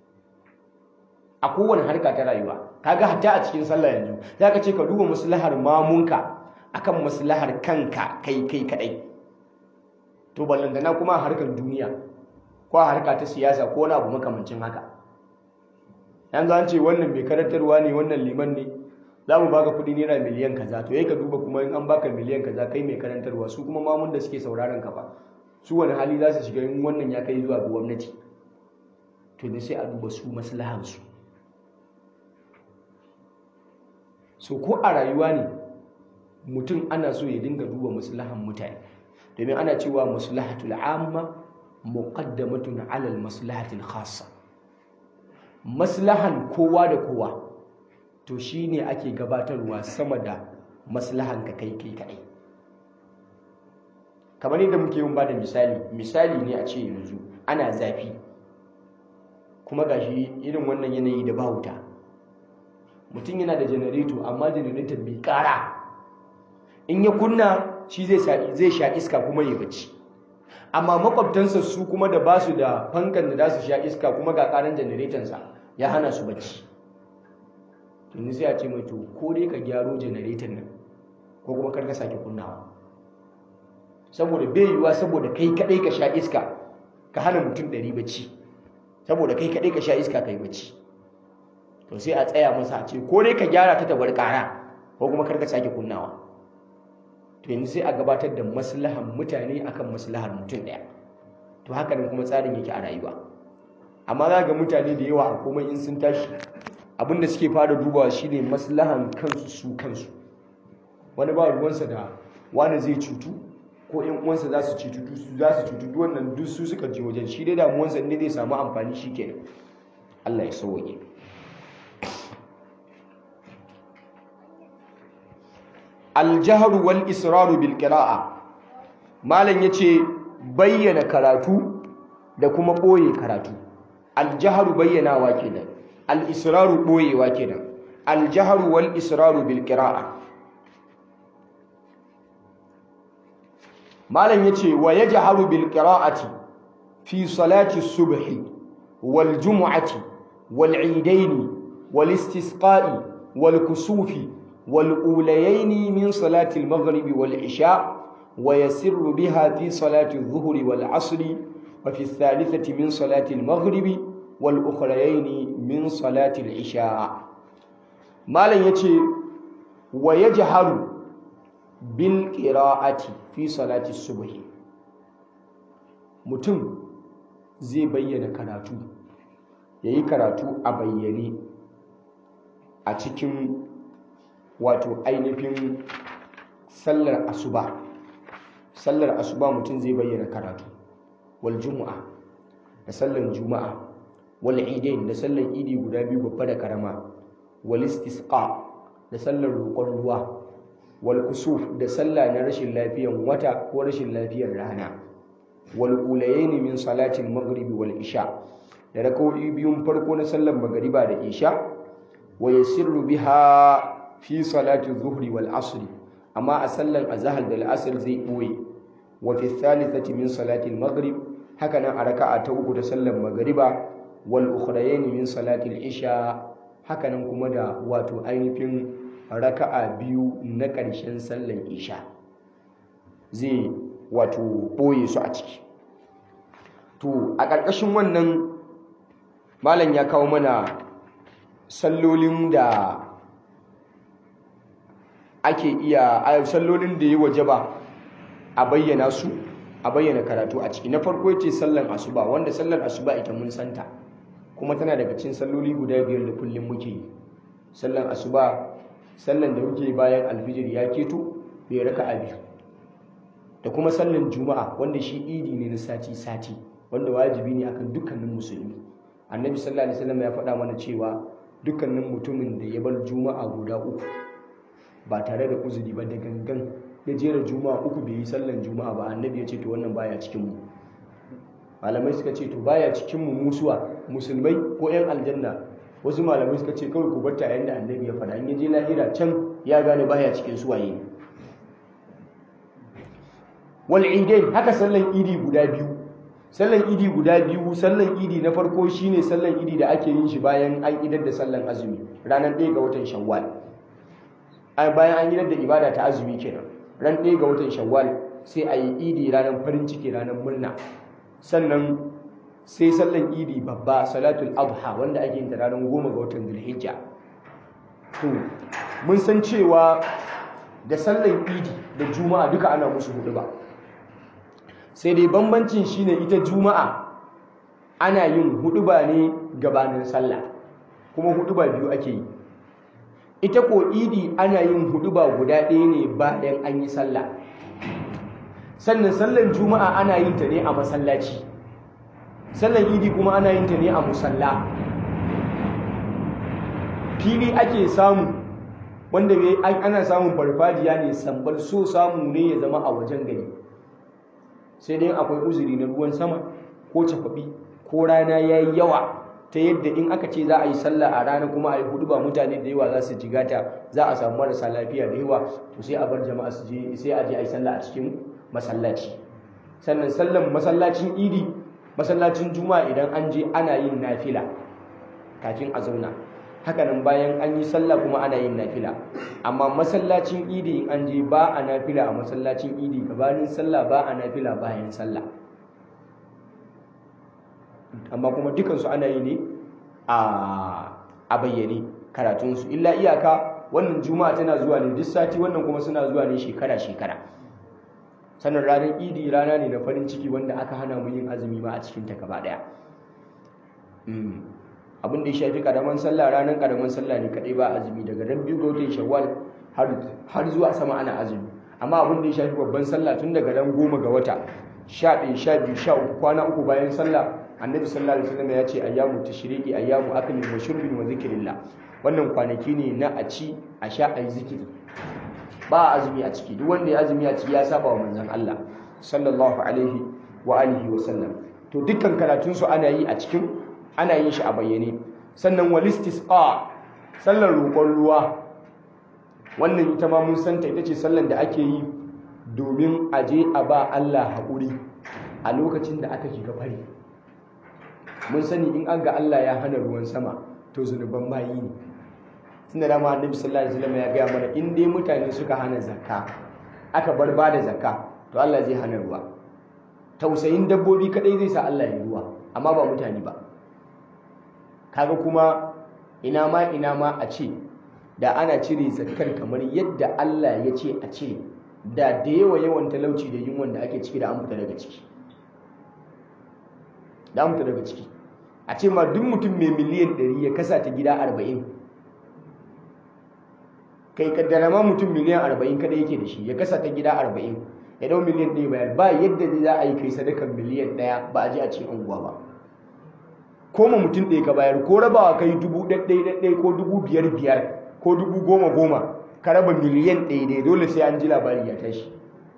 a kowane harka ta rayuwa kaga hatta a cikin sallah yanzu zaka ce ka duba maslahar mamunka akan maslahar kanka kai kai kadai to ballantana kuma a harkar duniya ko a harka ta siyasa ko wani abu makamancin haka yanzu an ce wannan mai karantarwa ne wannan liman ne za mu baka kuɗi naira miliyan kaza to yayi ka duba kuma in an baka miliyan kaza kai mai karantarwa su kuma mamun da suke sauraron ka ba su wani hali za su shiga in wannan ya kai zuwa ga gwamnati to da sai a duba su maslahansu so ko a rayuwa ne mutum ana so ya dinga duba maslahan mutane domin ana cewa maslahatul amma muqaddamatun ala maslahatil khassa maslahan kowa da kowa to shine ake gabatarwa sama da maslahan ka kai kai kai kamar yadda muke yin bada misali misali ne a ce yanzu ana zafi kuma gashi irin wannan yanayi da ba wuta mutum yana da janareto amma janareton bai kara in ya kunna shi zai sha iska kuma ya bacci amma makwabtansa su kuma da basu da fankan da za su sha iska kuma ga karan janaretonsa ya hana su bacci tuni sai a ce mai to ko dai ka gyaro janareton nan ko kuma karka sake kunnawa saboda bai yiwuwa saboda kai kadai ka sha iska ka hana mutum ɗari bacci saboda kai kadai ka sha iska ka yi bacci to sai a tsaya masa a ce ko dai ka gyara ta tabar kara ko kuma karka sake kunnawa to yanzu sai a gabatar da maslahan mutane akan maslahar mutum ɗaya to haka nan kuma tsarin yake a rayuwa amma za ga mutane da yawa a komai in sun tashi abin da suke fara dubawa shine maslahan kansu su kansu wani ba ruwansa da wani zai cutu ko ƴan uwansa za su cutu za su cutu wannan duk su suka je wajen shi dai damuwansa ne zai samu amfani shi kenan Allah ya sauke aljahru wal israru bil qira'a malam yace bayyana karatu da kuma boye karatu aljahru bayyanawa kenan al israru boyewa kenan aljahru wal israru bil qira'a malam yace wa yajharu bil qira'ati fi salati subhi wal jumu'ati wal eidaini wal istisqa'i wal kusufi والأوليين من صلاة المغرب والعشاء ويسر بها في صلاة الظهر والعصر وفي الثالثة من صلاة المغرب والأخريين من صلاة العشاء ما لن يتي ويجهر بالقراءة في صلاة الصبح mutum zai bayyana karatu yayi karatu a bayyane a cikin wato ainihin sallar asuba sallar asuba mutum zai bayyana karatu wal jumu'a da sallar juma'a wal idain da sallar idi guda biyu babba da karama wal istisqa da sallar roƙon ruwa wal kusuf da sallah na rashin lafiyan wata ko rashin lafiyar rana wal ulayaini min salatil maghribi wal isha da rak'o'i biyun farko na sallar magariba da isha wa yasirru biha fi salati zuhri wal asr amma a sallar azhar da al'asr zai boye wa fi thalithati min salati al-maghrib haka nan a raka'a ta uku da sallar magariba wal ukhrayn min salati al-isha haka nan kuma da wato ainihin raka'a biyu na ƙarshen sallar isha zai wato boye su a ciki to a ƙarƙashin wannan malam ya kawo mana sallolin da ake iya a sallolin da ya wajaba a bayyana su a bayyana karatu a ciki na farko yace sallan asuba wanda sallar asuba ita mun santa kuma tana daga cikin salloli guda biyar da kullum muke yi sallan asuba sallan da muke bayan alfijir ya keto bai raka a biyu da kuma sallan juma'a wanda shi idi ne na sati sati wanda wajibi ne akan dukkanin musulmi annabi sallallahu alaihi wasallam ya faɗa mana cewa dukkanin mutumin da ya bar juma'a guda uku ba tare da uzuri ba da gangan ya jera juma'a uku bai yi sallan juma'a ba annabi ya ce to wannan baya cikin mu malamai suka ce to baya cikin mu musuwa musulmai ko yan aljanna wasu malamai suka ce kawai ku barta yayin da annabi ya faɗa in ya je lahira can ya gane baya cikin suwaye ne wal idain haka sallan idi guda biyu sallan idi guda biyu sallan idi na farko shine sallan idi da ake yin shi bayan an idar da sallan azumi ranar 1 ga watan shawwal bayan an idar da ibada ta azumi kenan ran 1 ga watan shawwal sai a yi idi ranar farin ciki ranar murna sannan sai sallan idi babba salatul adha wanda ake yin ta ranar 10 ga watan zulhijja to mun san cewa da sallan idi da juma'a duka ana musu hudu ba sai dai bambancin shine ita juma'a ana yin huduba ne gabanin sallah kuma huduba biyu ake yi ita ko idi ana yin huduba guda ɗaya ne bayan an yi sallah sannan sallan juma'a ana yin ta ne a masallaci sallan idi kuma ana yin ta ne a musalla fili ake samu wanda ana samun farfajiya ne sambal so samu ne ya zama a wajen gari sai dai akwai uzuri na ruwan sama ko cakwabi ko rana ya yi yawa ta yadda in aka ce za a yi sallah a rana kuma a yi hudu ba mutane da yawa za su jigata za a samu marasa lafiya da yawa to sai a bar jama'a su je sai a je a yi sallah a cikin masallaci sannan sallan masallacin idi masallacin juma'a idan an je ana yin nafila kafin a zauna hakanan bayan an yi sallah kuma ana yin nafila amma masallacin idi in an je ba a nafila a masallacin idi gabanin sallah ba a nafila bayan sallah amma kuma dukansu ana yi ne a bayyane karatunsu illa iyaka wannan juma'a tana zuwa ne duk sati wannan kuma suna zuwa ne shekara-shekara sannan ranar idi rana ne na farin ciki wanda aka hana mu yin azumi ma a cikin ta gaba daya abin da ya shafi karaman sallah ranar karaman sallah ne kadai ba azumi daga ran biyu ga watan shawwal har zuwa sama ana azumi amma abin da ya shafi babban sallah tun daga ran goma ga wata sha ɗaya sha biyu sha uku kwana uku bayan sallah annabi sallallahu alaihi wasallam ya ce ayyamu tashriqi ayyamu aklin wa shurbin wa zikrillah wannan kwanaki ne na a ci a sha a yi zikiri ba azumi a ciki duk wanda ya azumi a ciki ya saba wa manzon Allah sallallahu alaihi wa alihi wa sallam to dukkan karatun su ana yi a cikin ana yin shi a bayyane sannan walistisqa sallar roƙon ruwa wannan ita ma mun santa ita ce sallar da ake yi domin a je a ba Allah haƙuri a lokacin da aka shiga fari mun sani in an ga Allah ya hana ruwan sama to zunuban bayi ne tun da dama annabi sallallahu alaihi wasallam ya gaya mana in dai mutane suka hana zakka aka bar ba da zakka to Allah zai hana ruwa tausayin dabbobi kadai zai sa Allah ya ruwa amma ba mutane ba kaga kuma ina ma ina ma a ce da ana cire zakkar kamar yadda Allah ya ce a cire da da yawa yawan talauci da yunwan da ake ciki da an fita daga ciki da an fita daga ciki a ce ma duk mutum mai miliyan 100 ya kasa ta gida 40 kai kaddara ma mutum miliyan arba'in kada yake da shi ya kasa ta gida arba'in ya dau miliyan ɗaya bayar ba yadda za a yi kai sadakan miliyan ɗaya ba a je a cikin unguwa ba ko ma mutum ɗaya ka bayar ko rabawa kai dubu ɗaɗɗai ɗaɗɗai ko dubu biyar biyar ko dubu goma goma ka raba miliyan ɗaya ɗaya dole sai an ji labari ya tashi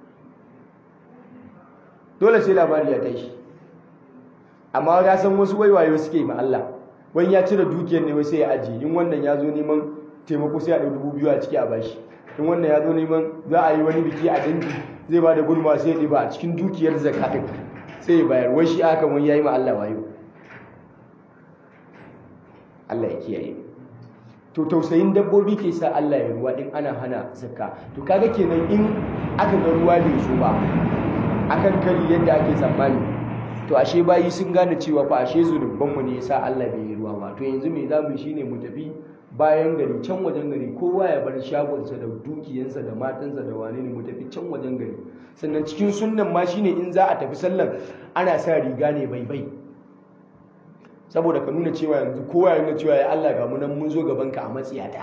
dole sai labari ya tashi amma ya san wasu waiwayo suke ma Allah wani ya cire dukiyar ne sai ya ajiye in wannan ya zo neman taimako sai a ɗau dubu biyu a ciki a bashi in wannan ya zo neman za a yi wani biki a dangi zai ba da gudunmawa sai ya ɗiba a cikin dukiyar zakatin sai ya bayar wai shi aka wani ya yi ma Allah wayo Allah ya kiyaye to tausayin dabbobi ke sa Allah ya ruwa din ana hana zakka to kaga kenan in aka ga ruwa bai zo ba akan kari yadda ake tsammani to ashe bayi sun gane cewa fa ashe zunuban mu ne yasa Allah bai yi ruwa ba to yanzu me zamu shine mu tafi bayan gari can wajen gari kowa ya bar shagonsa da dukiyansa da matansa da wane ne mu tafi can wajen gari sannan cikin sunnan ma shine in za a tafi sallan ana sa riga ne bai bai saboda ka nuna cewa yanzu kowa ya nuna cewa ya Allah ga munan mun zo gaban ka a matsiyata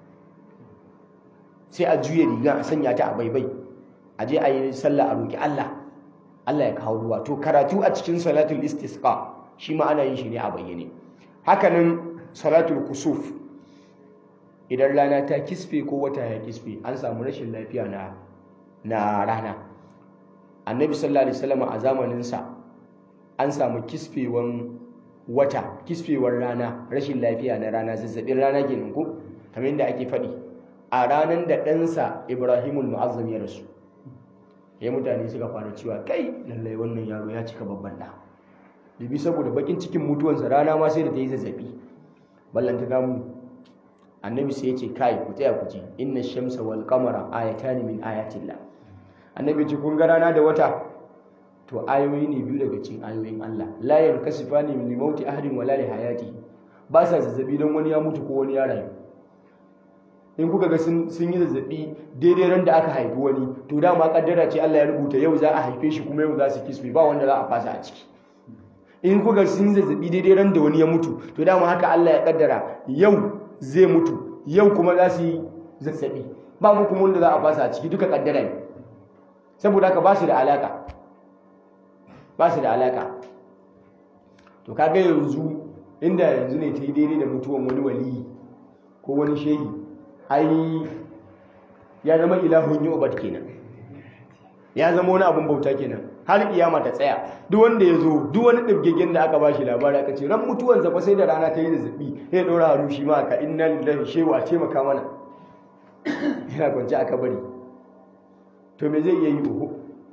sai a juye riga a sanya ta a baibai a je a yi sallah a roki Allah Allah ya kawo ruwa to karatu a cikin salatul istisqa shi ma ana yin shi ne a bayyane hakanan salatul kusuf idan rana ta kisfe ko wata ya kisfe an samu rashin lafiya na na rana annabi sallallahu alaihi wasallam a zamanin sa an samu kisfewan wata kisfewar rana rashin lafiya na rana zazzabin rana kenan ko kamar yadda ake faɗi a ranar da ɗansa ibrahimul mu'azzam ya rasu ya mutane suka fara cewa kai lallai wannan yaro ya cika babban ɗa dubi saboda bakin cikin mutuwansa rana ma sai da ta yi zazzabi ballanta damu annabi sai ya ce kai ku tsaya ku ji inna shamsa wal qamara ayatani min ayatillah annabi ce kun ga rana da wata to ayoyi ne biyu daga cikin ayoyin Allah la yankasifani li mauti ahadin wala li hayati ba sa zazzabi don wani ya mutu ko wani ya rayu in kuka ga sun yi zazzabi daidai ran da aka haifi wani to dama kaddara ce Allah ya rubuta yau za a haife shi kuma yau za su kisbe ba wanda za a fasa a ciki in kuka sun yi zazzabi daidai ran da wani ya mutu to dama haka Allah ya kaddara yau zai mutu yau kuma za su yi zazzabi ba mu kuma wanda za a fasa a ciki duka kaddara ne saboda haka ba su da alaka ba su da alaka to kaga yanzu inda yanzu ne ta yi daidai da mutuwan wani waliyi ko wani shehi ai ya zama ilahun yi obat kenan ya zama wani abin bauta kenan har kiyama ta tsaya duk wanda ya zo duk wani ɗibgegen da aka bashi labari aka ce ran mutuwan zafa sai da rana ta yi zazzabi ya ɗora hannu shi ma aka inna lillahi shehu a taimaka mana yana kwanci a kabari to me zai iya yi oho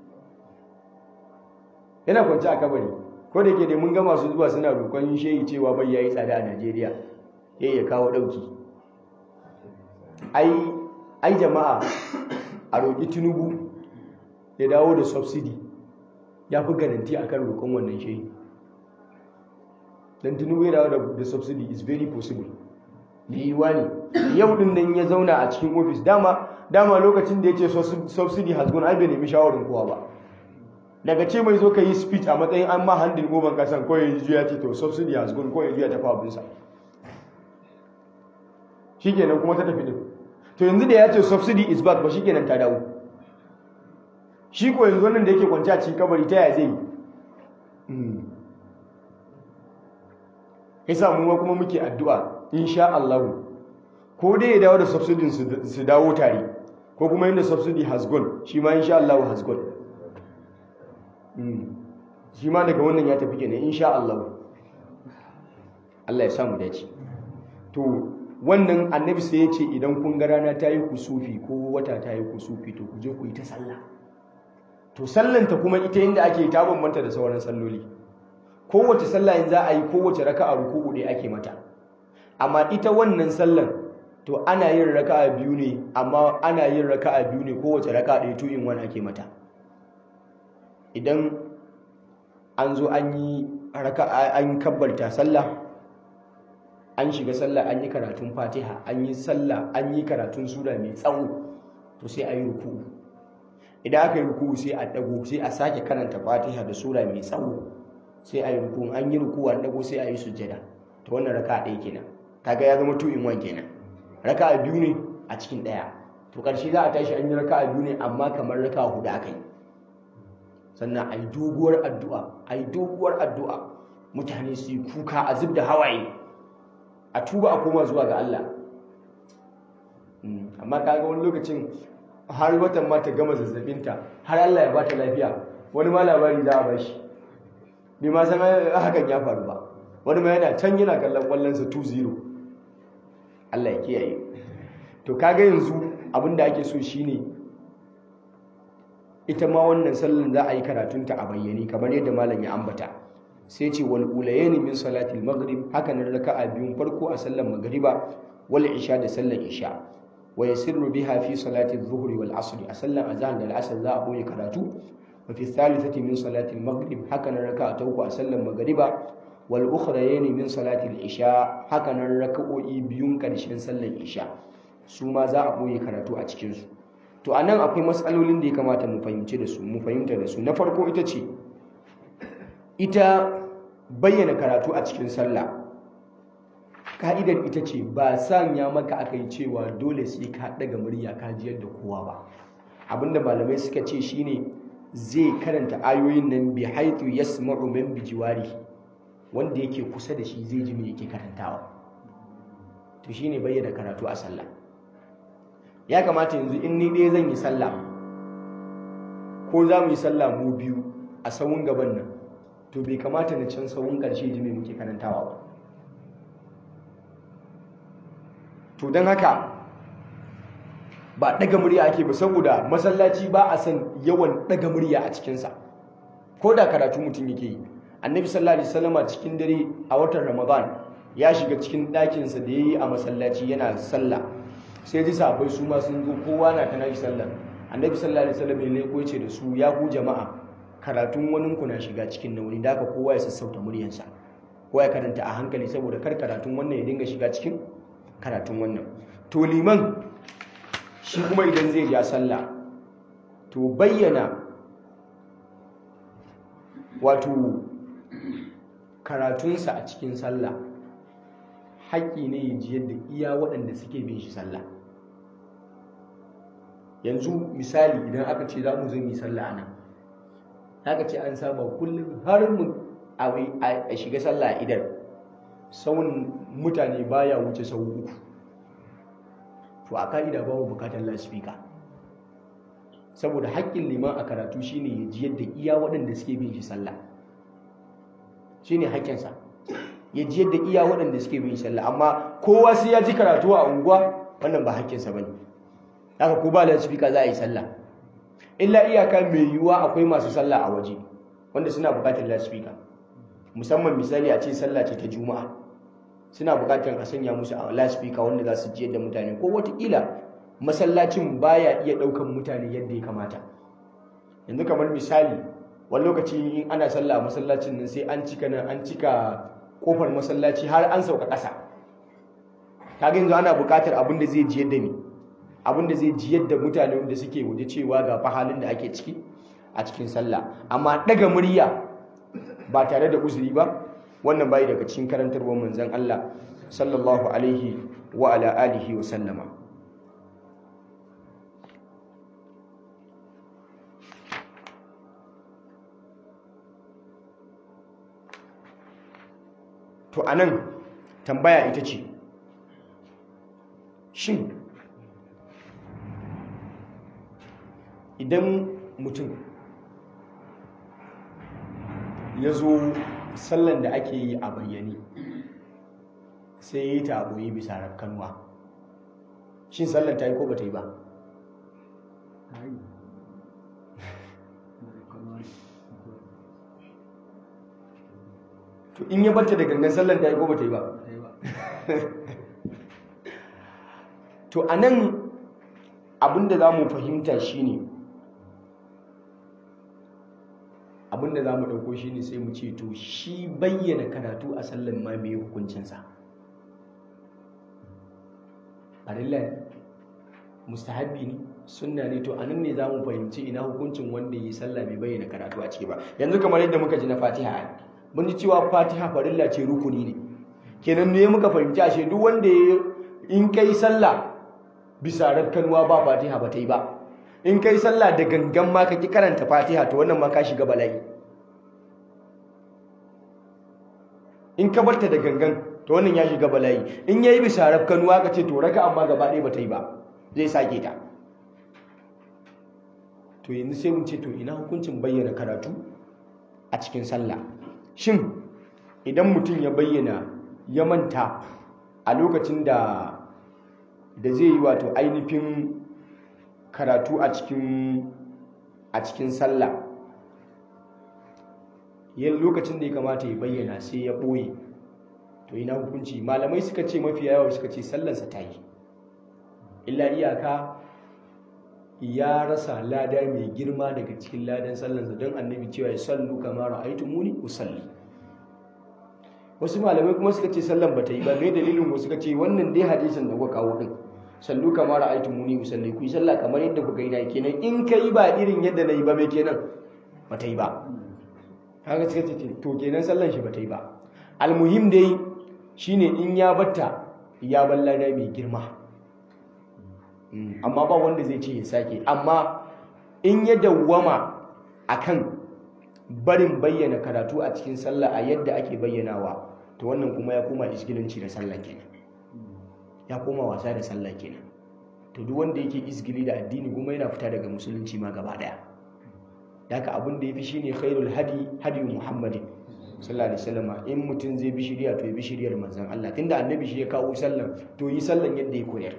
yana kwanci a kabari ko da yake dai mun ga masu zuwa suna roƙon shehi cewa bai yayi tsada a Najeriya yayi ya kawo ɗauki ai ai jama'a a roƙi Tinubu ya dawo da subsidy ya fi garanti akan roƙon wannan shehi dan Tinubu ya dawo da subsidy is very possible da yiwuwa ne yau din nan ya zauna a cikin ofis dama dama lokacin da ya ce subsidy has gone ai bai nemi shawarin kowa ba daga ce mai zo ka yi speech a matsayin an ma handin goban kasan ko ya juya ce to subsidy has gone ko ya juya tafi abinsa shi kenan kuma ta tafi din to yanzu da ya ce subsidy is back ba shi kenan ta dawo shi ko yanzu wannan da yake kwanci a cikin kabari ta yaya zai yi yasa mu kuma muke addu'a insha Allah ko dai ya dawo da subsidy su dawo tare ko kuma inda subsidy has gone shi ma insha Allah has gone shi ma daga wannan ya tafi kenan insha Allah Allah ya samu dace to wannan annabi sai ya ce idan kun ga rana ta yi kusufi ko wata ta yi kusufi to ku je ku yi ta sallah to sallanta kuma ita inda ake ta bambanta da sauran salloli kowace sallah in za a yi kowace raka'a ruku'u ɗaya ake mata amma ita wannan sallan to ana yin raka'a biyu ne amma ana yin raka'a biyu ne kowace raka'a ɗaya to in wani ake mata idan an zo an yi raka'a an kabbalta sallah an shiga sallah an yi karatun fatiha an yi sallah an yi karatun sura mai tsawo to sai a yi ruku'u idan aka yi ruku'u sai a dago sai a sake karanta fatiha da sura mai tsawo sai a yi ruku'u an yi ruku'u an dago sai a yi sujjada to wannan raka ɗaya kenan kaga ya zama two in one kenan raka biyu ne a cikin ɗaya to ƙarshe za a tashi an yi raka'a biyu ne amma kamar raka'a hudu aka yi sannan a yi doguwar addu'a a yi doguwar addu'a mutane su yi kuka a zub da hawaye a tuba a koma zuwa ga Allah amma kaga wani lokacin har watan ma ta gama zazzabinta har Allah ya ba ta lafiya wani ma labari za a ba shi bai ma san hakan ya faru ba wani ma yana can yana kallon kwallonsa 2-0 Allah ya kiyaye to kaga yanzu abinda ake so shine ita ma wannan sallan za a yi karatunta a bayyane kamar yadda malam ya ambata sai ce wal ulayni min salatil maghrib haka nan raka'a biyun farko a sallar magriba wal isha da sallar isha wa yasirru biha fi salati adh-dhuhri wal asr a sallar azhar da al-asr za a boye karatu wa fi thalithati min salati al-maghrib haka nan raka'a ta uku a sallar magriba wal ukhrayni min salati al-isha haka nan raka'o'i biyun karshen sallar isha su ma za a boye karatu a cikin su to anan akwai matsalolin da ya kamata mu fahimci da su mu fahimta da su na farko ita ce ita bayyana karatu a cikin sallah ka'idar ita ce ba sanya maka aka yi cewa dole sai ka daga murya ka jiyar da kowa ba abinda malamai suka ce shine zai karanta ayoyin nan bi haitu yasma'u min bijiwari wanda yake kusa da shi zai ji me yake karantawa to shine bayyana karatu a sallah ya kamata yanzu in ni ɗaya zan yi sallah ko za mu yi sallah mu biyu a sawun gaban nan to bai kamata na can sawun ƙarshe ji me muke karantawa ba to don haka ba ɗaga murya ake ba saboda masallaci ba a san yawan ɗaga murya a cikinsa ko da karatu mutum yake yi annabi sallallahu alaihi wasallama cikin dare a watan ramadan ya shiga cikin ɗakinsa da ya yi a masallaci yana sallah sai ji sabai su ma sun zo kowa na ta nashi sallah annabi sallallahu alaihi wasallam ya leko ce da su ya ku jama'a karatun wani ku na shiga cikin nauni da haka kowa ya sassauta muryarsa kowa ya karanta a hankali saboda kar karatun wannan ya dinga shiga cikin karatun wannan to liman shi kuma idan zai ja sallah to bayyana wato karatunsa a cikin sallah haƙƙi ne ya ji yadda iya waɗanda suke bin shi sallah yanzu misali idan aka ce za mu zo yi sallah nan aka ce an saba kullum har mu a shiga sallah a idan sauran mutane baya wuce sau uku to a ka'ida ba mu bukatar lasfika saboda haƙƙin liman a karatu shine ya ji yadda iya waɗanda suke bin shi sallah shine haƙƙinsa ya ji yadda iya waɗanda suke bin shi sallah amma kowa sai ya ji karatu a unguwa wannan ba haƙƙinsa bane haka ko ba lasfika za a yi sallah illa iyaka mai yiwuwa akwai masu sallah a waje wanda suna bukatar lasfika musamman misali a ce sallah ce ta juma'a suna bukatar a sanya musu a lasfika wanda za su ji yadda mutane ko watakila masallacin baya iya ɗaukan mutane yadda ya kamata yanzu kamar misali wani lokaci in ana sallah a masallacin nan sai an cika nan an cika kofar masallaci har an sauka ƙasa kaga yanzu ana bukatar abin da zai ji yadda ne abin da zai ji yadda mutane wanda suke waje cewa ga fa halin da ake ciki a cikin sallah amma daga murya ba tare da uzuri ba wannan bai daga cikin karantarwar manzon Allah sallallahu alaihi wa ala alihi wa sallama to anan tambaya ita ce shin idan mutum ya zo sallan da ake yi a bayyane sai ya yi ta aboyi bisa rafkanwa shin sallan ta yi ko ba ta yi ba to in ya barta da gangan sallan ta yi ko ba ta yi ba to a nan abinda za mu fahimta shine ne abinda za mu ɗauko shi ne sai mu ce to shi bayyana karatu a sallan ma mai hukuncinsa farilla ne mustahabbi ne sunna ne to a nan ne za mu fahimci ina hukuncin wanda yi sallah mai bayyana karatu a ciki ba yanzu kamar yadda muka ji na fatiha mun ji cewa fatiha farilla ce rukuni ne kenan ne muka fahimci ashe duk wanda ya in kai sallah bisa rakkanuwa ba fatiha ba ta yi ba in kai sallah da gangan ma ka ki karanta fatiha to wannan ma ka shiga bala'i in ka barta da gangan to wannan ya shiga bala'i in yayi bisa rakkanuwa ka ce to raka amma gaba ɗaya ba ta yi ba zai sake ta to yanzu sai mun ce to ina hukuncin bayyana karatu a cikin sallah shin idan mutum ya bayyana ya manta a lokacin da da zai yi wato ainihin karatu a cikin a cikin sallah yin lokacin da ya kamata ya bayyana sai ya ɓoye to ina hukunci malamai suka ce mafi yawa suka ce sallansa ta yi illa iyaka ya rasa lada mai girma daga cikin ladan sallansa don annabi cewa ya sallu kamar ra'aitu muni usalli wasu malamai kuma suka ce sallan ba ta yi ba mai dalilin wasu suka ce wannan dai hadisin da kuka kawo din sallu kamar ra'aitu muni usalli ku yi sallah kamar yadda kuka yi na kenan in ka yi ba irin yadda na yi ba mai kenan ba ta yi ba haka suka ce to kenan sallan shi ba ta yi ba almuhim dai shine in ya batta ya ballada mai girma amma ba wanda zai ce ya sake amma in ya dawwama akan barin bayyana karatu a cikin sallah a yadda ake bayyanawa to wannan kuma ya koma isgilanci da sallah kenan ya koma wasa da sallah kenan to duk wanda yake isgili da addini kuma yana fita daga musulunci ma gaba daya haka abin da yafi shine khairul hadi hadi muhammadin sallallahu alaihi wasallam in mutum zai bi shiriya to ya bi shiriyar manzon Allah tunda annabi shi ya kawo sallan to yi sallan yadda ya koyar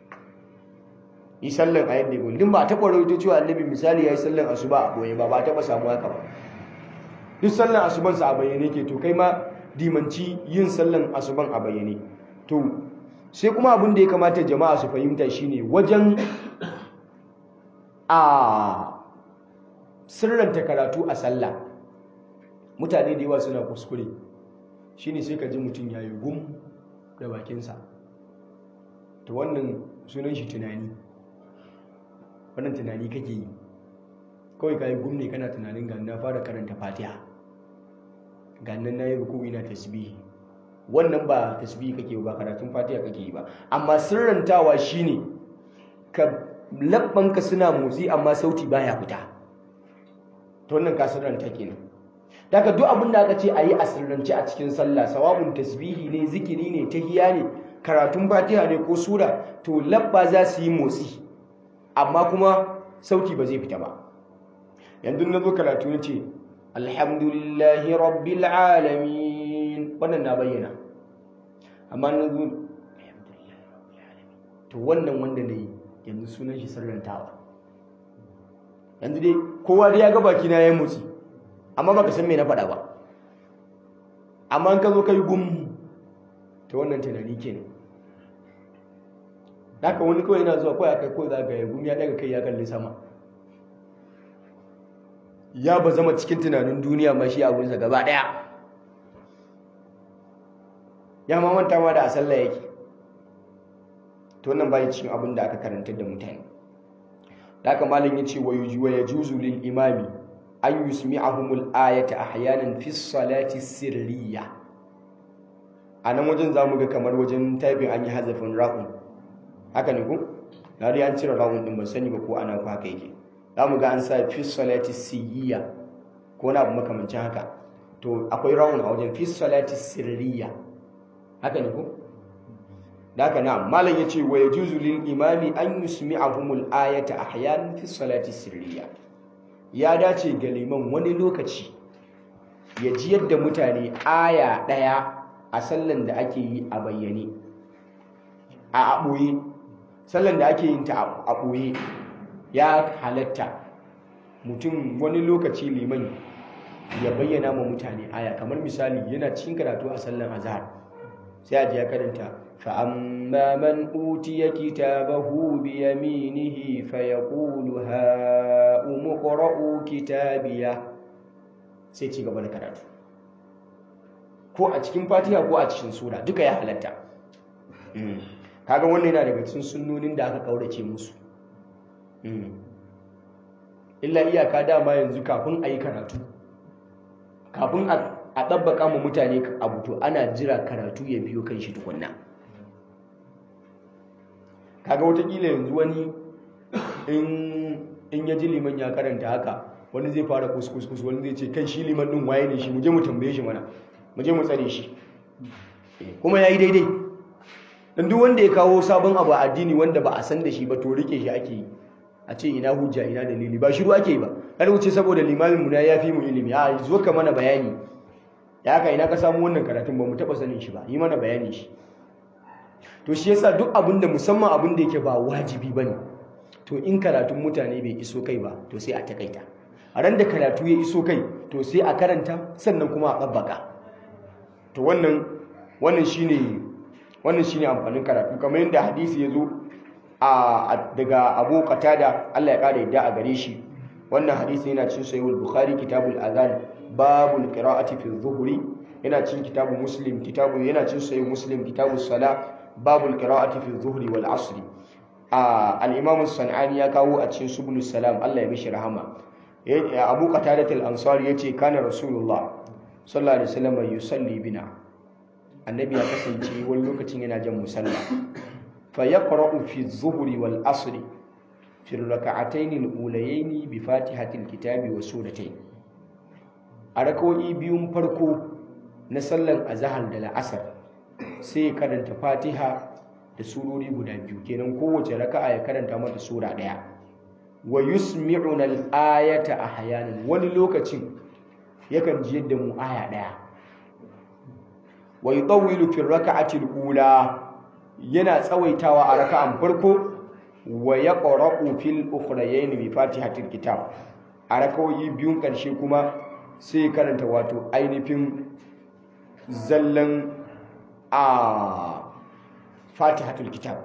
yi sallan a yadda ya koyar din ba taɓa rawaito cewa annabi misali ya yi sallan asuba a boye ba ba taɓa samu haka ba duk sallan asuban sa a bayyane ke to kai ma dimanci yin sallan asuban a bayyane to sai kuma abin da ya kamata jama'a su fahimta shine wajen a sirranta karatu a sallah mutane da yawa suna kuskure shine sai ka ji mutum ya yi gum da bakinsa to wannan sunan shi tunani wannan tunani kake yi kawai ka yi gum ne kana tunanin ga na fara karanta fatiha ga nan na yi ruku ina tasbihi wannan ba tasbihi kake ba karatun fatiha kake yi ba amma sirrantawa shine ka labbanka suna motsi amma sauti baya fita to wannan ka sirranta kenan daga duk abin da aka ce a yi a sirrance a cikin sallah sawabun tasbihi ne zikiri ne tahiya ne karatun fatiha ne ko sura to labba za su yi motsi amma kuma sauti ba zai fita ba yanzu na zo karatu ne ce alhamdulillahi rabbil alamin wannan na bayyana amma na zo to wannan wanda na yi yanzu sunan shi sirrantawa yanzu dai kowa dai ya ga baki na ya motsi amma baka san me na faɗa ba amma in ka zo kai gum to wannan tunani kenan haka wani kawai yana zuwa kawai aka kawai za ga ya gum ya daga kai ya kalli sama ya ba zama cikin tunanin duniya ma shi abunsa gaba ɗaya ya ma manta ma da a sallah yake to wannan bai cikin abin da aka karantar da mutane da haka malam ya ce wa yajuzu lil imami an yusmi'ahumul ayata ahyanan fi salati sirriya a nan wajen zamu ga kamar wajen typing an yi hazafin ra'un haka ne ko na dai an cire ra'un din ban sani ba ko ana ko haka yake zamu ga an sa fi salati siyya ko na abu makamancin haka to akwai ra'un a wajen fi salati sirriya haka ne ko da haka na malam yace wa yajuzu lil imami an yusmi'ahumul ayata ahyanan fi salati sirriya ya dace ga liman wani lokaci ya ji yadda mutane aya ɗaya a sallan da ake yi a bayyane a aɓoye sallan da ake yin ta a ɓoye ya halatta mutum wani lokaci liman ya bayyana ma mutane aya kamar misali yana cikin karatu a sallan azhar sai a ji ya karanta فأما من أوتي كتابه بيمينه فيقول هاؤم اقرءوا كتابيه sai ci gaba da karatu ko a cikin fatiha ko a cikin sura duka ya halatta kaga wannan yana daga cikin sunnonin da aka kaurace musu illa iyaka dama yanzu kafin a yi karatu kafin a ɗabbaka ma mutane abu to ana jira karatu ya biyo kan shi tukunna kaga watakila yanzu wani in ya ji liman ya karanta haka wani zai fara kuskus wani zai ce kan shi liman din waye ne shi mu je mu tambaye shi mana mu je mu tsare shi kuma yayi daidai dan duk wanda ya kawo sabon abu a addini wanda ba a san da shi ba to rike shi ake yi a ce ina hujja ina dalili ba shiru ake yi ba kar wuce saboda limamin mu na yafi mu ilimi a zo ka mana bayani ya haka ina ka samu wannan karatun ba mu taba sanin shi ba yi mana bayani shi to shi yasa duk abin da musamman abin da yake ba wajibi bane to in karatun mutane bai iso kai ba to sai a takaita a ran da karatu ya iso kai to sai a karanta sannan kuma a tsabbaka to wannan wannan shine wannan shine amfanin karatu kamar yadda hadisi ya zo a daga Abu Qatada Allah ya kare yadda a gare shi wannan hadisi yana cikin sahihul Bukhari kitabul adhan babul qira'ati fi dhuhri yana cikin kitabul Muslim kitabu yana cikin sahih Muslim kitabus sala babul qira'ati fi dhuhri wal asri al-Imam sanani ya kawo a cikin subulus salam Allah ya mishi rahama Abu Qatada al-Ansari yace kana Rasulullah sallallahu alaihi wasallam yusalli bina annabi ya kasance wani lokacin yana jan musalla fa yaqra'u fi adh-dhuhri wal 'asri fi ar-rak'atayn al-ulayayn bi fatihatil kitabi wa suratayn a rak'o'i biyun farko na sallan azhar da la'asar sai ya karanta fatiha da surori guda biyu kenan kowace raka'a ya karanta mata sura daya wa yusmi'una al-ayata ahyanan wani lokacin yakan ji yadda mu aya daya wa yutawwilu fi rak'ati al-ula yana tsawaitawa a raka'an farko wa yaqra'u fil ukhrayayn bi fatihatil kitab a rakawoyi biyun karshe kuma sai karanta wato ainihin zallan a fatihatul kitab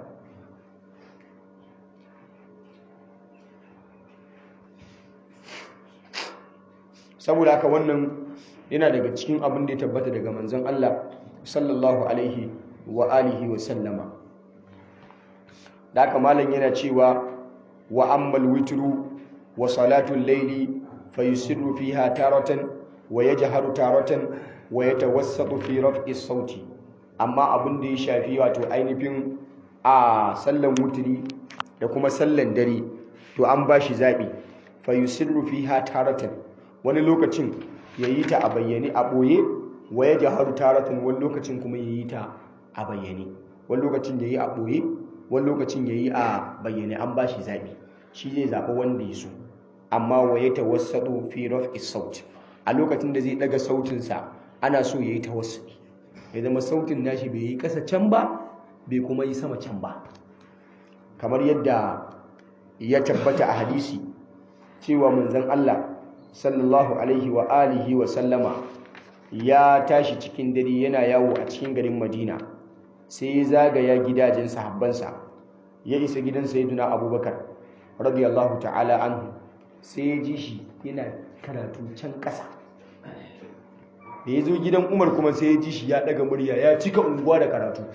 saboda haka wannan yana daga cikin abin da ya tabbata daga manzon Allah sallallahu alaihi wa alihi wa sallama da haka malam yana cewa wa ammal witru wa salatul layli fayusirru fiha taratan wa yajharu taratan wa yatawassatu fi raf'i sauti amma abin da ya shafi wato ainihin a sallan wutri da kuma sallan dare to an bashi zabi fayusirru fiha taratan wani lokacin yayi ta a bayyane a boye wa yajharu taratan wani lokacin kuma yayi ta a bayyane wani lokacin yayi a boye wani lokacin yayi a bayyane an bashi zabi shi zai zaɓi wanda ya so amma wa ya tawassatu fi raf'i saut a lokacin da zai daga sautinsa ana so yayi tawassuli ya zama sautin nashi bai yi ƙasa can ba bai kuma yi sama can ba kamar yadda ya tabbata a hadisi cewa manzon Allah sallallahu alaihi wa alihi wa sallama ya tashi cikin dare yana yawo a cikin garin Madina sai ya zagaya gidajen sahabbansa ya isa gidan sayyidina Abubakar radiyallahu ta'ala anhu sai ya ji shi yana karatu can ƙasa da ya zo gidan umar kuma sai ya ji shi ya ɗaga murya ya cika unguwa da karatu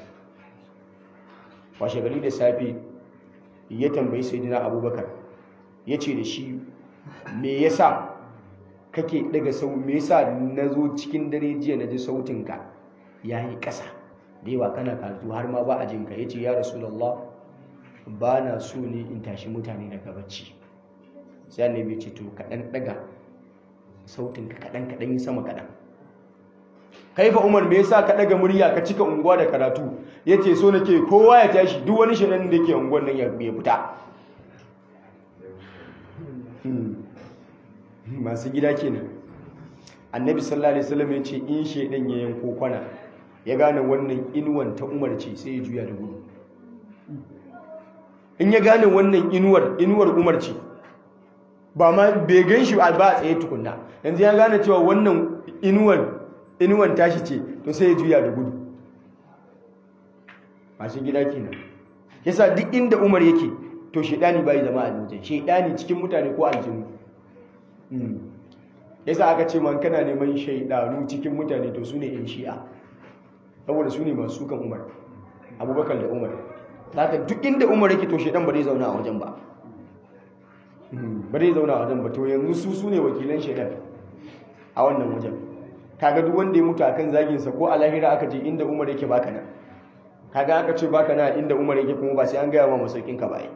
washe gari da safe ya tambayi sayyidina abubakar ya ce da shi me yasa kake ɗaga sau me yasa na zo cikin dare jiya na ji sautinka ya yi ƙasa da yawa kana karatu har ma ba a jinka ya ce ya rasulallah ba na so ne in tashi mutane daga bacci sai annabi ce to kaɗan ɗaga sautin ka kaɗan kaɗan yi sama kaɗan kai fa umar me yasa ka ɗaga murya ka cika unguwa da karatu yace so nake kowa ya tashi duk wani shirin da yake unguwar nan ya fita masu gida kenan annabi sallallahu alaihi wasallam ya ce in shedan ya yanko kwana ya gane wannan inuwan ta umar ce sai ya juya da gudu in ya gane wannan inuwar inuwar umar ce ba ma bai gan shi ba a tsaye tukunna yanzu ya gane cewa wannan inuwar inuwan tashi ce to sai ya juya da gudu masu gida kenan yasa duk inda umar yake to shaidani bai zama a wajen shaidani cikin mutane ko aljinu yasa aka ce man kana neman shaidanu cikin mutane to su ne yan shi'a saboda su ne masu sukan umar abubakar da umar haka duk inda umar yake to shaidan ba zai zauna a wajen ba ba zai zauna a wajen ba to yanzu su su ne wakilan shaidan a wannan wajen kaga duk wanda ya mutu akan zagin sa ko a lahira aka je inda umar yake baka nan kaga aka ce baka na inda umar yake kuma ba sai an gaya ma masaukin ka ba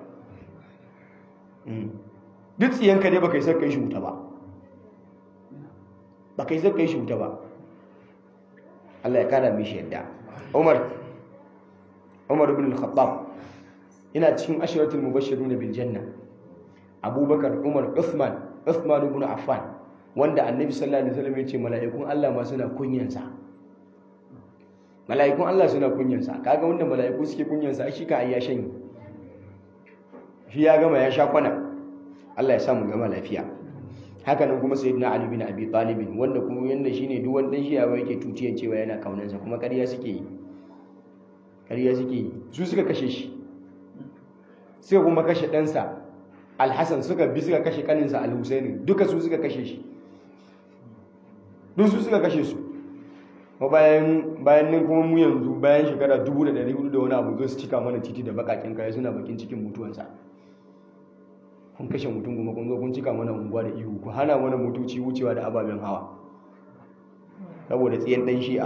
duk tsiyanka dai baka yi sarka yi shi wuta ba baka yi sarka yi shi wuta ba Allah ya kara mishi yadda Umar Umar ibn al-Khattab ina cikin ashiratul mubashshirun bil janna Abubakar Umar Uthman Uthman ibn Affan wanda Annabi sallallahu alaihi wasallam ya ce mala'ikun Allah ma suna kunyansa mala'ikun Allah suna kunyansa kaga wanda mala'iku suke kunyansa shi ka ayya shan shi ya gama ya sha kwana Allah ya sa mu gama lafiya haka nan kuma sayyidina Ali bin Abi Talib wanda kuma yanda shine duk wanda shi ya yake tutiyan cewa yana kaunansa kuma ƙarya suke yi ƙarya suke yi su suka kashe shi sai kuma kashe ɗansa Al-Hassan suka bi suka kashe kaninsa Al-Husaini duka su suka kashe shi duk su suka kashe su ma bayan bayan nan kuma mu yanzu bayan shekara 1400 da wani abu zo su cika mana titi da bakakin kaya suna bakin cikin mutuwansa kun kashe mutum kuma kun zo kun cika mana unguwa da ihu ku hana mana motoci wucewa da ababen hawa saboda tsiyan dan shi'a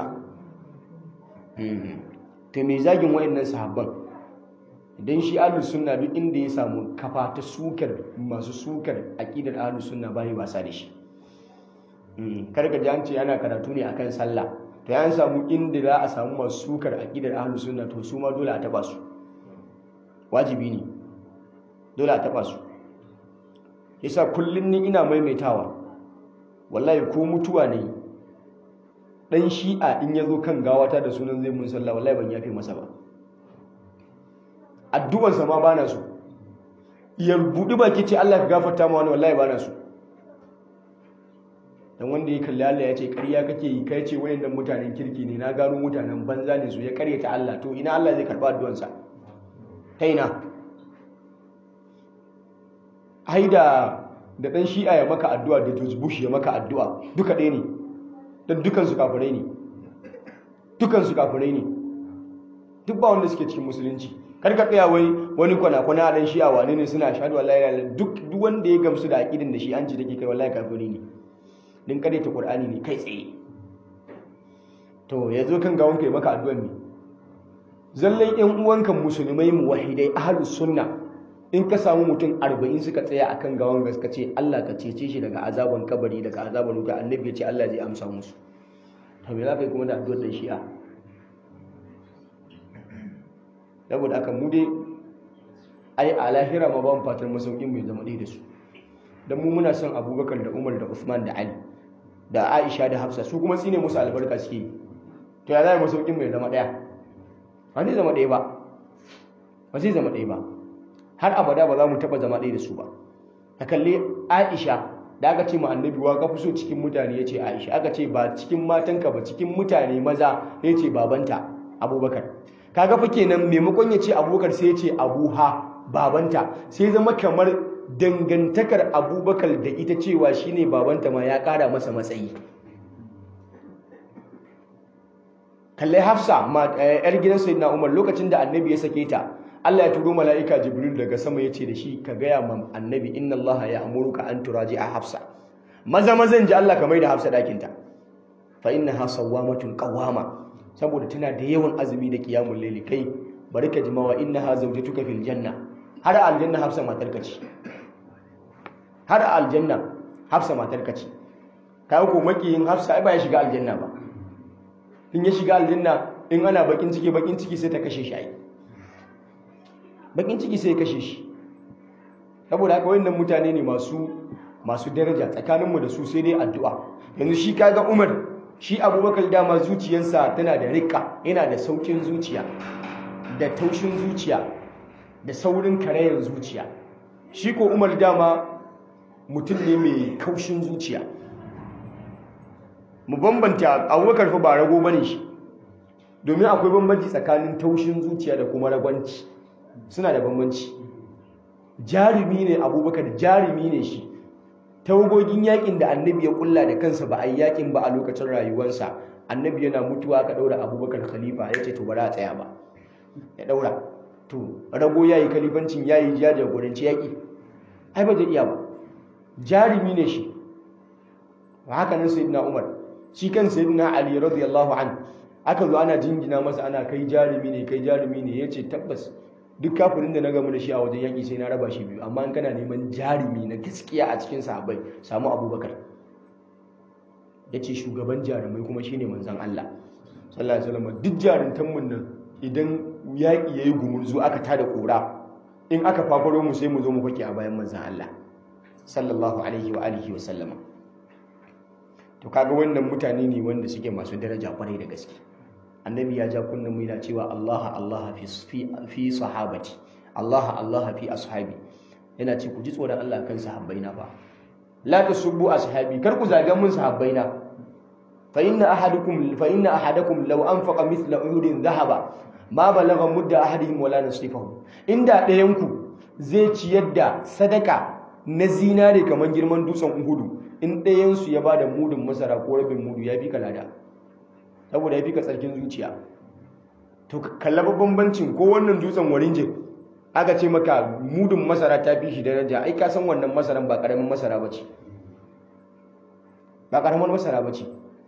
to me zagin wayannan sahabban idan shi ahlus sunna duk inda ya samu kafa ta sukar masu sukar aqidar ahlus sunna bai wasa da shi kar ka ji an ce ana karatu ne akan sallah to ya samu inda za a samu masu sukar aqidar ahlus sunna to su ma dole a taba su wajibi ne dole a taba su yasa kullum ni ina maimaitawa wallahi ko mutuwa ne dan shi'a in ya zo kan gawata da sunan zai mun sallah wallahi ban yafe masa ba addu'arsa ma bana so ya budi baki ce Allah ka gafarta ma wani wallahi bana so dan wanda ya kalli Allah ya ce ƙarya kake yi kai ce wayannan mutanen kirki ne na gano mutanen banza ne su ya ƙaryata Allah to ina Allah zai karba addu'arsa ta ina ai da da dan shi'a ya maka addu'a da George Bush ya maka addu'a duka ɗaya ne dan dukan su kafirai ne dukan su kafirai ne duk ba wanda suke cikin musulunci kar ka tsaya wai wani kwana kwana a dan shi'a wane ne suna shahadu wallahi la duk duk wanda ya gamsu da aqidin da shi an ci take kai wallahi kafiri ne din kare ta qur'ani ne kai tsaye to yazo kan gawon kai maka addu'an ne zallan yan uwanka musulmai muwahidai ahlus sunna in ka samu mutum arba'in suka tsaya akan gawan gaska ce Allah ka cece shi daga azaban kabari daga azaban wuta annabi ya ce Allah zai amsa musu to me za ka yi kuma da addu'ar da shi'a saboda aka mu dai ai a lahira ma ba mu fatan masaukin mai zama ɗaya da su dan mu muna son Abubakar da Umar da Uthman da Ali da Aisha da Hafsa su kuma tsine musu albarka suke to ya zai masaukin mai zama ɗaya ba zai zama ɗaya ba ba zai zama ɗaya ba har abada ba za mu taba zama ɗaya da su ba ta kalli aisha da aka ce ma annabi wa ka fi so cikin mutane ya ce aisha aka ce ba cikin matanka ba cikin mutane maza ya ce babanta abubakar kaga fa kenan maimakon ya ce abubakar sai ya ce abuha babanta sai zama kamar dangantakar abubakar da ita cewa shine babanta ma ya kara masa matsayi kallai hafsa yar gidan sayyidina umar lokacin da annabi ya sake ta Allah ya turo mala'ika Jibril daga sama ya ce da shi ka gaya ma annabi inna Allah ya amuruka an turaji a hafsa maza mazan ji Allah ka mai da hafsa ɗakinta fa inna ha sawwamatun qawwama saboda tana da yawan azumi da qiyamul layli kai bari ka jimawa inna ha zawjatuka fil janna har aljanna hafsa matar ka ce har aljanna hafsa matar ka ce kai ko makiyin hafsa ai ba ya shiga aljanna ba in ya shiga aljanna in ana bakin ciki bakin ciki sai ta kashe shi ai bakin ciki sai kashe shi saboda haka wayannan mutane ne masu masu daraja tsakaninmu da su sai dai addu'a yanzu shi kaga Umar shi Abubakar dama zuciyarsa tana da rika yana da saukin zuciya da taushin zuciya da saurin karayar zuciya shi ko Umar dama mutum ne mai kaushin zuciya mu bambanta Abubakar fa ba rago bane shi domin akwai bambanci tsakanin taushin zuciya da kuma ragwanci suna da bambanci jarumi ne abubakar jarumi ne shi tawagogin yakin da annabi ya kulla da kansa ba a yi yakin ba a lokacin rayuwarsa annabi yana mutuwa ka daura abubakar khalifa ya ce to ba a tsaya ba ya daura to rago ya yi khalifancin ya yi ya jagoranci yaki ai ba zai iya ba jarumi ne shi haka nan sayyidina umar shi kan sayyidina ali radiyallahu an aka zo ana jingina masa ana kai jarumi ne kai jarumi ne ya ce tabbas duk kafirin da na gamu da shi a wajen yaƙi sai na raba shi biyu amma in kana neman jarumi na gaskiya a cikin sahabbai samu abubakar ya ce shugaban jarumai kuma shi ne manzan Allah sallallahu alaihi wasallam duk jaruntanmu nan idan yaƙi ya yi gumurzu aka tada ƙura in aka fafaro mu sai mu zo mu fake a bayan manzan Allah sallallahu alaihi wa alihi wa sallama to kaga wannan mutane ne wanda suke masu daraja kwarai da gaske annabi ya ja kunnan mu yana cewa Allah Allah fi fi sahabati Allah Allah fi ashabi yana ce ku ji tsoron Allah kan sahabbaina ba la tasubbu ashabi kar ku zaga mun sahabbaina fa inna ahadukum fa inna ahadakum law anfaqa mithla uhudin dhahaba ma balagha mudda ahadihim wala nasifahu inda ɗayan ku zai ciyar da sadaka na zinare kamar girman dutsen uhudu in ɗayan su ya bada mudun masara ko rabin mudu ya fi kalada saboda ya fi ka tsarkin zuciya to kallaba bambancin ko wannan dutsen warinje aka ce maka mudun masara ta fi shi daraja ai ka san wannan masaran ba karamin masara bace ba karamin masara bace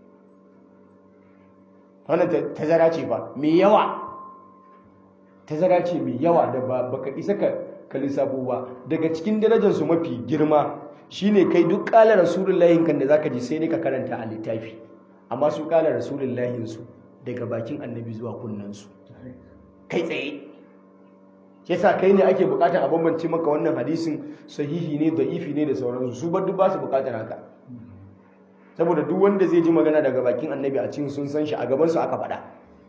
wannan tazara ce fa mai yawa tazara ce mai yawa da ba baka isa ka ka lissafo ba daga cikin darajar su mafi girma shine kai duk kala rasulullahi kan da zaka ji sai dai ka karanta a littafi amma su kala rasulullahi su daga bakin annabi zuwa kunnan su kai tsaye yasa kai ne ake bukatar a bambance maka wannan hadisin sahihi ne da'ifi ne da sauransu su bar duk ba su bukatar haka saboda duk wanda zai ji magana daga bakin annabi a cikin sun san shi a gaban su aka faɗa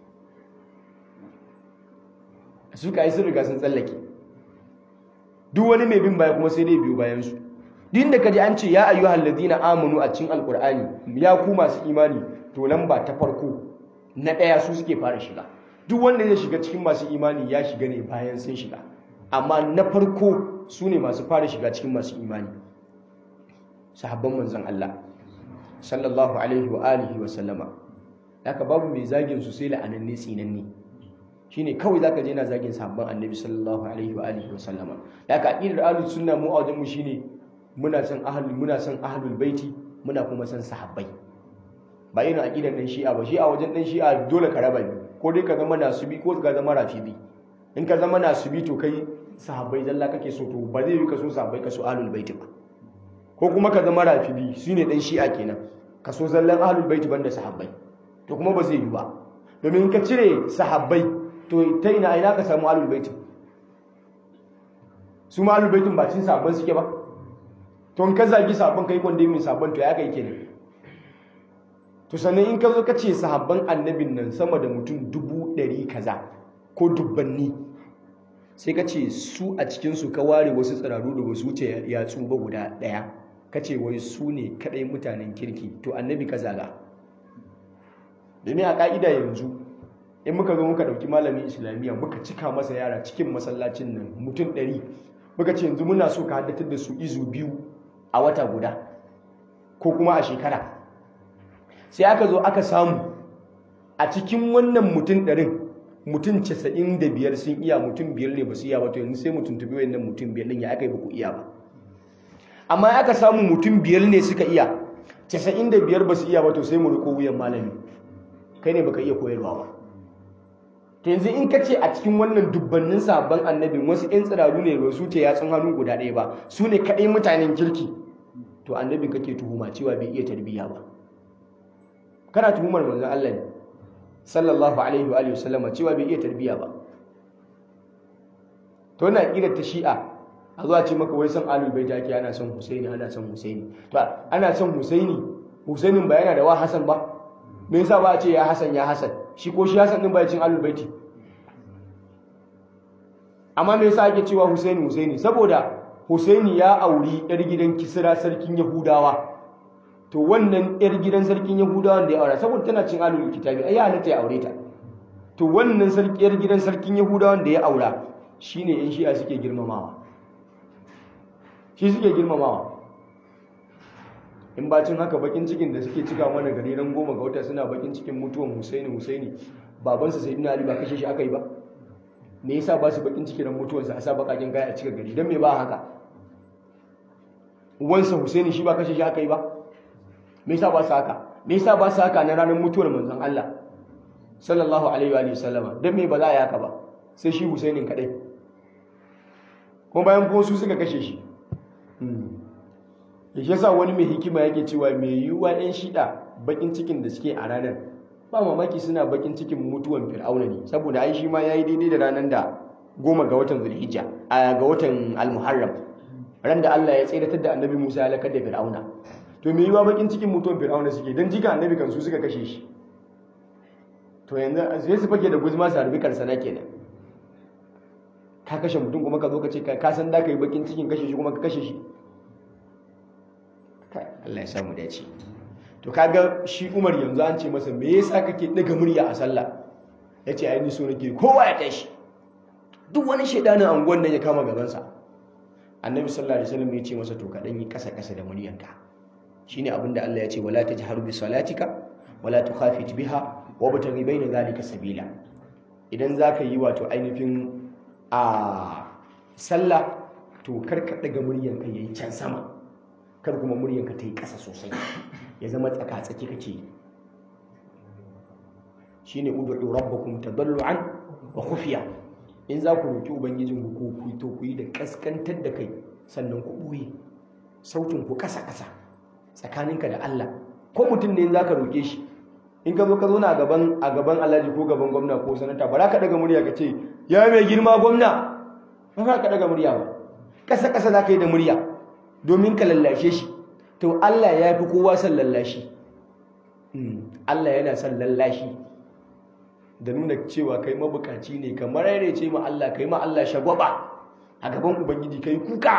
su ka yi sun riga sun tsallake duk wani mai bin baya kuma sai dai biyu bayan su duk inda ka ji an ce ya ayyuhal ladina amanu a cikin alqur'ani ya ku masu imani to lamba ta farko na ɗaya su suke fara shiga duk wanda zai shiga cikin masu imani ya shiga ne bayan sun shiga amma na farko su ne masu fara shiga cikin masu imani sahabban manzon Allah sallallahu alaihi wa alihi wa sallama haka babu mai zagin su sai la'ananne tsinanne shine kawai zaka je na zagin sahabban annabi sallallahu alaihi wa alihi wa sallama haka aqidar ahlus sunna mu a wajen mu shine muna son ahlul muna son ahlul baiti muna kuma son sahabbai ba irin aqidar dan shi'a ba shi'a wajen dan shi'a dole ka raba biyu ko dai ka zama nasubi ko ka zama rafidi in ka zama nasubi to kai sahabbai zalla kake so to ba zai yi ka so sahabbai ka so ahlul baiti ba ko kuma ka zama rafidi shine dan shi'a kenan ka so zallan ahlul baiti banda sahabbai to kuma ba zai yi ba domin in ka cire sahabbai to ta ina ina ka samu ahlul baiti su ma ahlul baitin ba cin sahabban suke ba to in ka zagi sahabban kai kwanda min sahabban to ya kai kenan to sannan in ka zo ka ce sahabban annabin nan sama da mutum dubu ɗari kaza ko dubbanni sai ka ce su a cikinsu ka ware wasu tsiraru da wasu wuce yatsu ba guda ɗaya ka ce wai su ne kaɗai mutanen kirki to annabi ka zaga domin a ƙa'ida yanzu in muka zo muka ɗauki malamin islamiyya muka cika masa yara cikin masallacin nan mutum ɗari muka ce yanzu muna so ka haddatar da su izu biyu a wata guda ko kuma a shekara sai aka zo aka samu a cikin wannan mutum ɗarin mutum casa'in da biyar sun iya mutum biyar ne ba su iya ba to yanzu sai mutum tabi wayannan mutum biyar ɗin ya aka yi ba ku iya ba amma aka samu mutum biyar ne suka iya casa'in da biyar ba su iya ba to sai mu riko wuyan malami kai ne baka iya koyarwa ba to yanzu in ka ce a cikin wannan dubbannin sabon annabin wasu 'yan tsiraru ne ba su ce yatsun hannu guda ɗaya ba su ne kaɗai mutanen kirki to annabi kake tuhuma cewa bai iya tarbiyya ba kana tuhumar manzon Allah ne sallallahu alaihi wa sallama cewa bai iya tarbiyya ba to wannan aqidar ta shi'a a zuwa ce maka wai san alul baiti ake ana son husaini ana son husaini to ana son husaini husainin ba yana da wa hasan ba me yasa ba a ce ya hasan ya hasan shi ko shi hasan din ba ya cin alul baiti amma me yasa ake cewa husaini husaini saboda husaini ya auri yar gidan kisra sarkin yahudawa to wannan yar gidan sarkin yahudawan da ya aura saboda tana cin alul kitabi ai ya halatta ya aure ta to wannan sarki yar gidan sarkin yahudawan da ya aura shine yan shi'a suke girmamawa shi suke girmamawa in bacin haka bakin cikin da suke cika mana gari ran goma ga wata suna bakin cikin mutuwan husaini husaini babansa sayyidina ali ba kashe shi aka yi ba me yasa ba su bakin ciki ran mutuwansa a sa bakakin kaya a cika gari dan me ba haka uwansa husaini shi ba kashe shi aka yi ba me yasa ba su haka me yasa ba su haka na ranar mutuwar manzon Allah sallallahu alaihi wa sallama don me ba za a yaka ba sai shi husainin kadai kuma bayan kuma su suka kashe shi da shi yasa wani mai hikima yake cewa mai yiwuwa yan shida bakin cikin da suke a ranar ba mamaki suna bakin cikin mutuwan fir'auna ne saboda ai shi ma yayi daidai da ranar da goma ga watan zulhijja a ga watan almuharram ran da Allah ya tsiratar da annabi Musa ya lakar da fir'auna to mai yiwuwa bakin cikin mutuwan fir'auna suke dan jika annabi kan su suka kashe shi to yanzu sai su fake da guzma su harbi karsana kenan ka kashe mutum kuma ka zo ka ce ka san da ka yi bakin cikin kashe shi kuma ka kashe shi Allah ya samu dace to kaga shi Umar yanzu an ce masa me yasa kake daga murya a sallah yace ai ni so nake kowa ya tashi duk wani shedanin anguwan nan ya kama gaban sa Annabi sallallahu alaihi wasallam ya ce masa to ka dan yi kasa kasa da muryanka shine abinda Allah ya ce wala tajharu bi salatika wala tukhafit biha wabtaghi bayna zalika sabila idan zaka yi wato ainihin a sallah to karka daga muryanka yayi can sama kar kuma muryanka ta yi ƙasa sosai ya zama tsaka-tsaki kake shine ud'u rabbakum tadarruan wa khufiya in za ku roki ubangijin ku ku to ku yi da kaskantar da kai sannan ku buye sautin ku ƙasa-ƙasa tsakaninka da Allah ko mutum ne in za ka roke shi in ka zo ka zo na gaban a gaban alhaji ko gaban gwamna ko sanata ba za ka daga murya ka ce ya mai girma gwamna ba za ka daga murya ba ƙasa ƙasa za ka yi da murya domin ka lallashe shi to Allah ya fi kowa son lallashi Allah yana son lallashi da nuna cewa kai mabukaci ne kamar yare ce ma Allah kai ma Allah shagwaba a gaban ubangiji kai kuka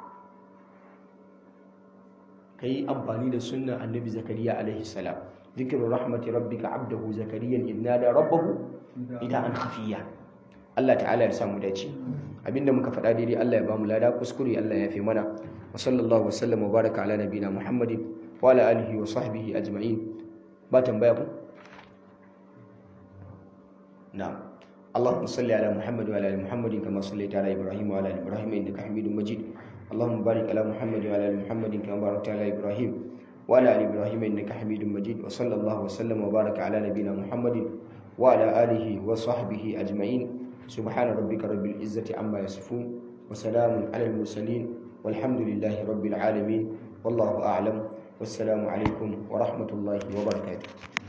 kai amfani da sunnan annabi zakariya alaihi salam ذكر رحمة ربك عبده زكريا إذ نادى ربه نداء خفيا Allah ta'ala ya samu dace abinda muka faɗa daidai Allah ya bamu lada kuskure Allah ya fi mana wa sallallahu wa sallam wa baraka ala nabina Muhammadin wa ala alihi wa sahbihi ajma'in ba tambaya ku na'am اللهم صل على محمد وعلى ال محمد كما صليت على ابراهيم وعلى ال ابراهيم انك حميد مجيد اللهم بارك على محمد وعلى ال محمد كما باركت على ابراهيم وعلى ال ابراهيم انك حميد مجيد وصلى الله وسلم وبارك على نبينا محمد وعلى اله وصحبه اجمعين سبحان ربك رب العزه عما يصفون وسلام على المرسلين والحمد لله رب العالمين والله اعلم والسلام عليكم ورحمه الله وبركاته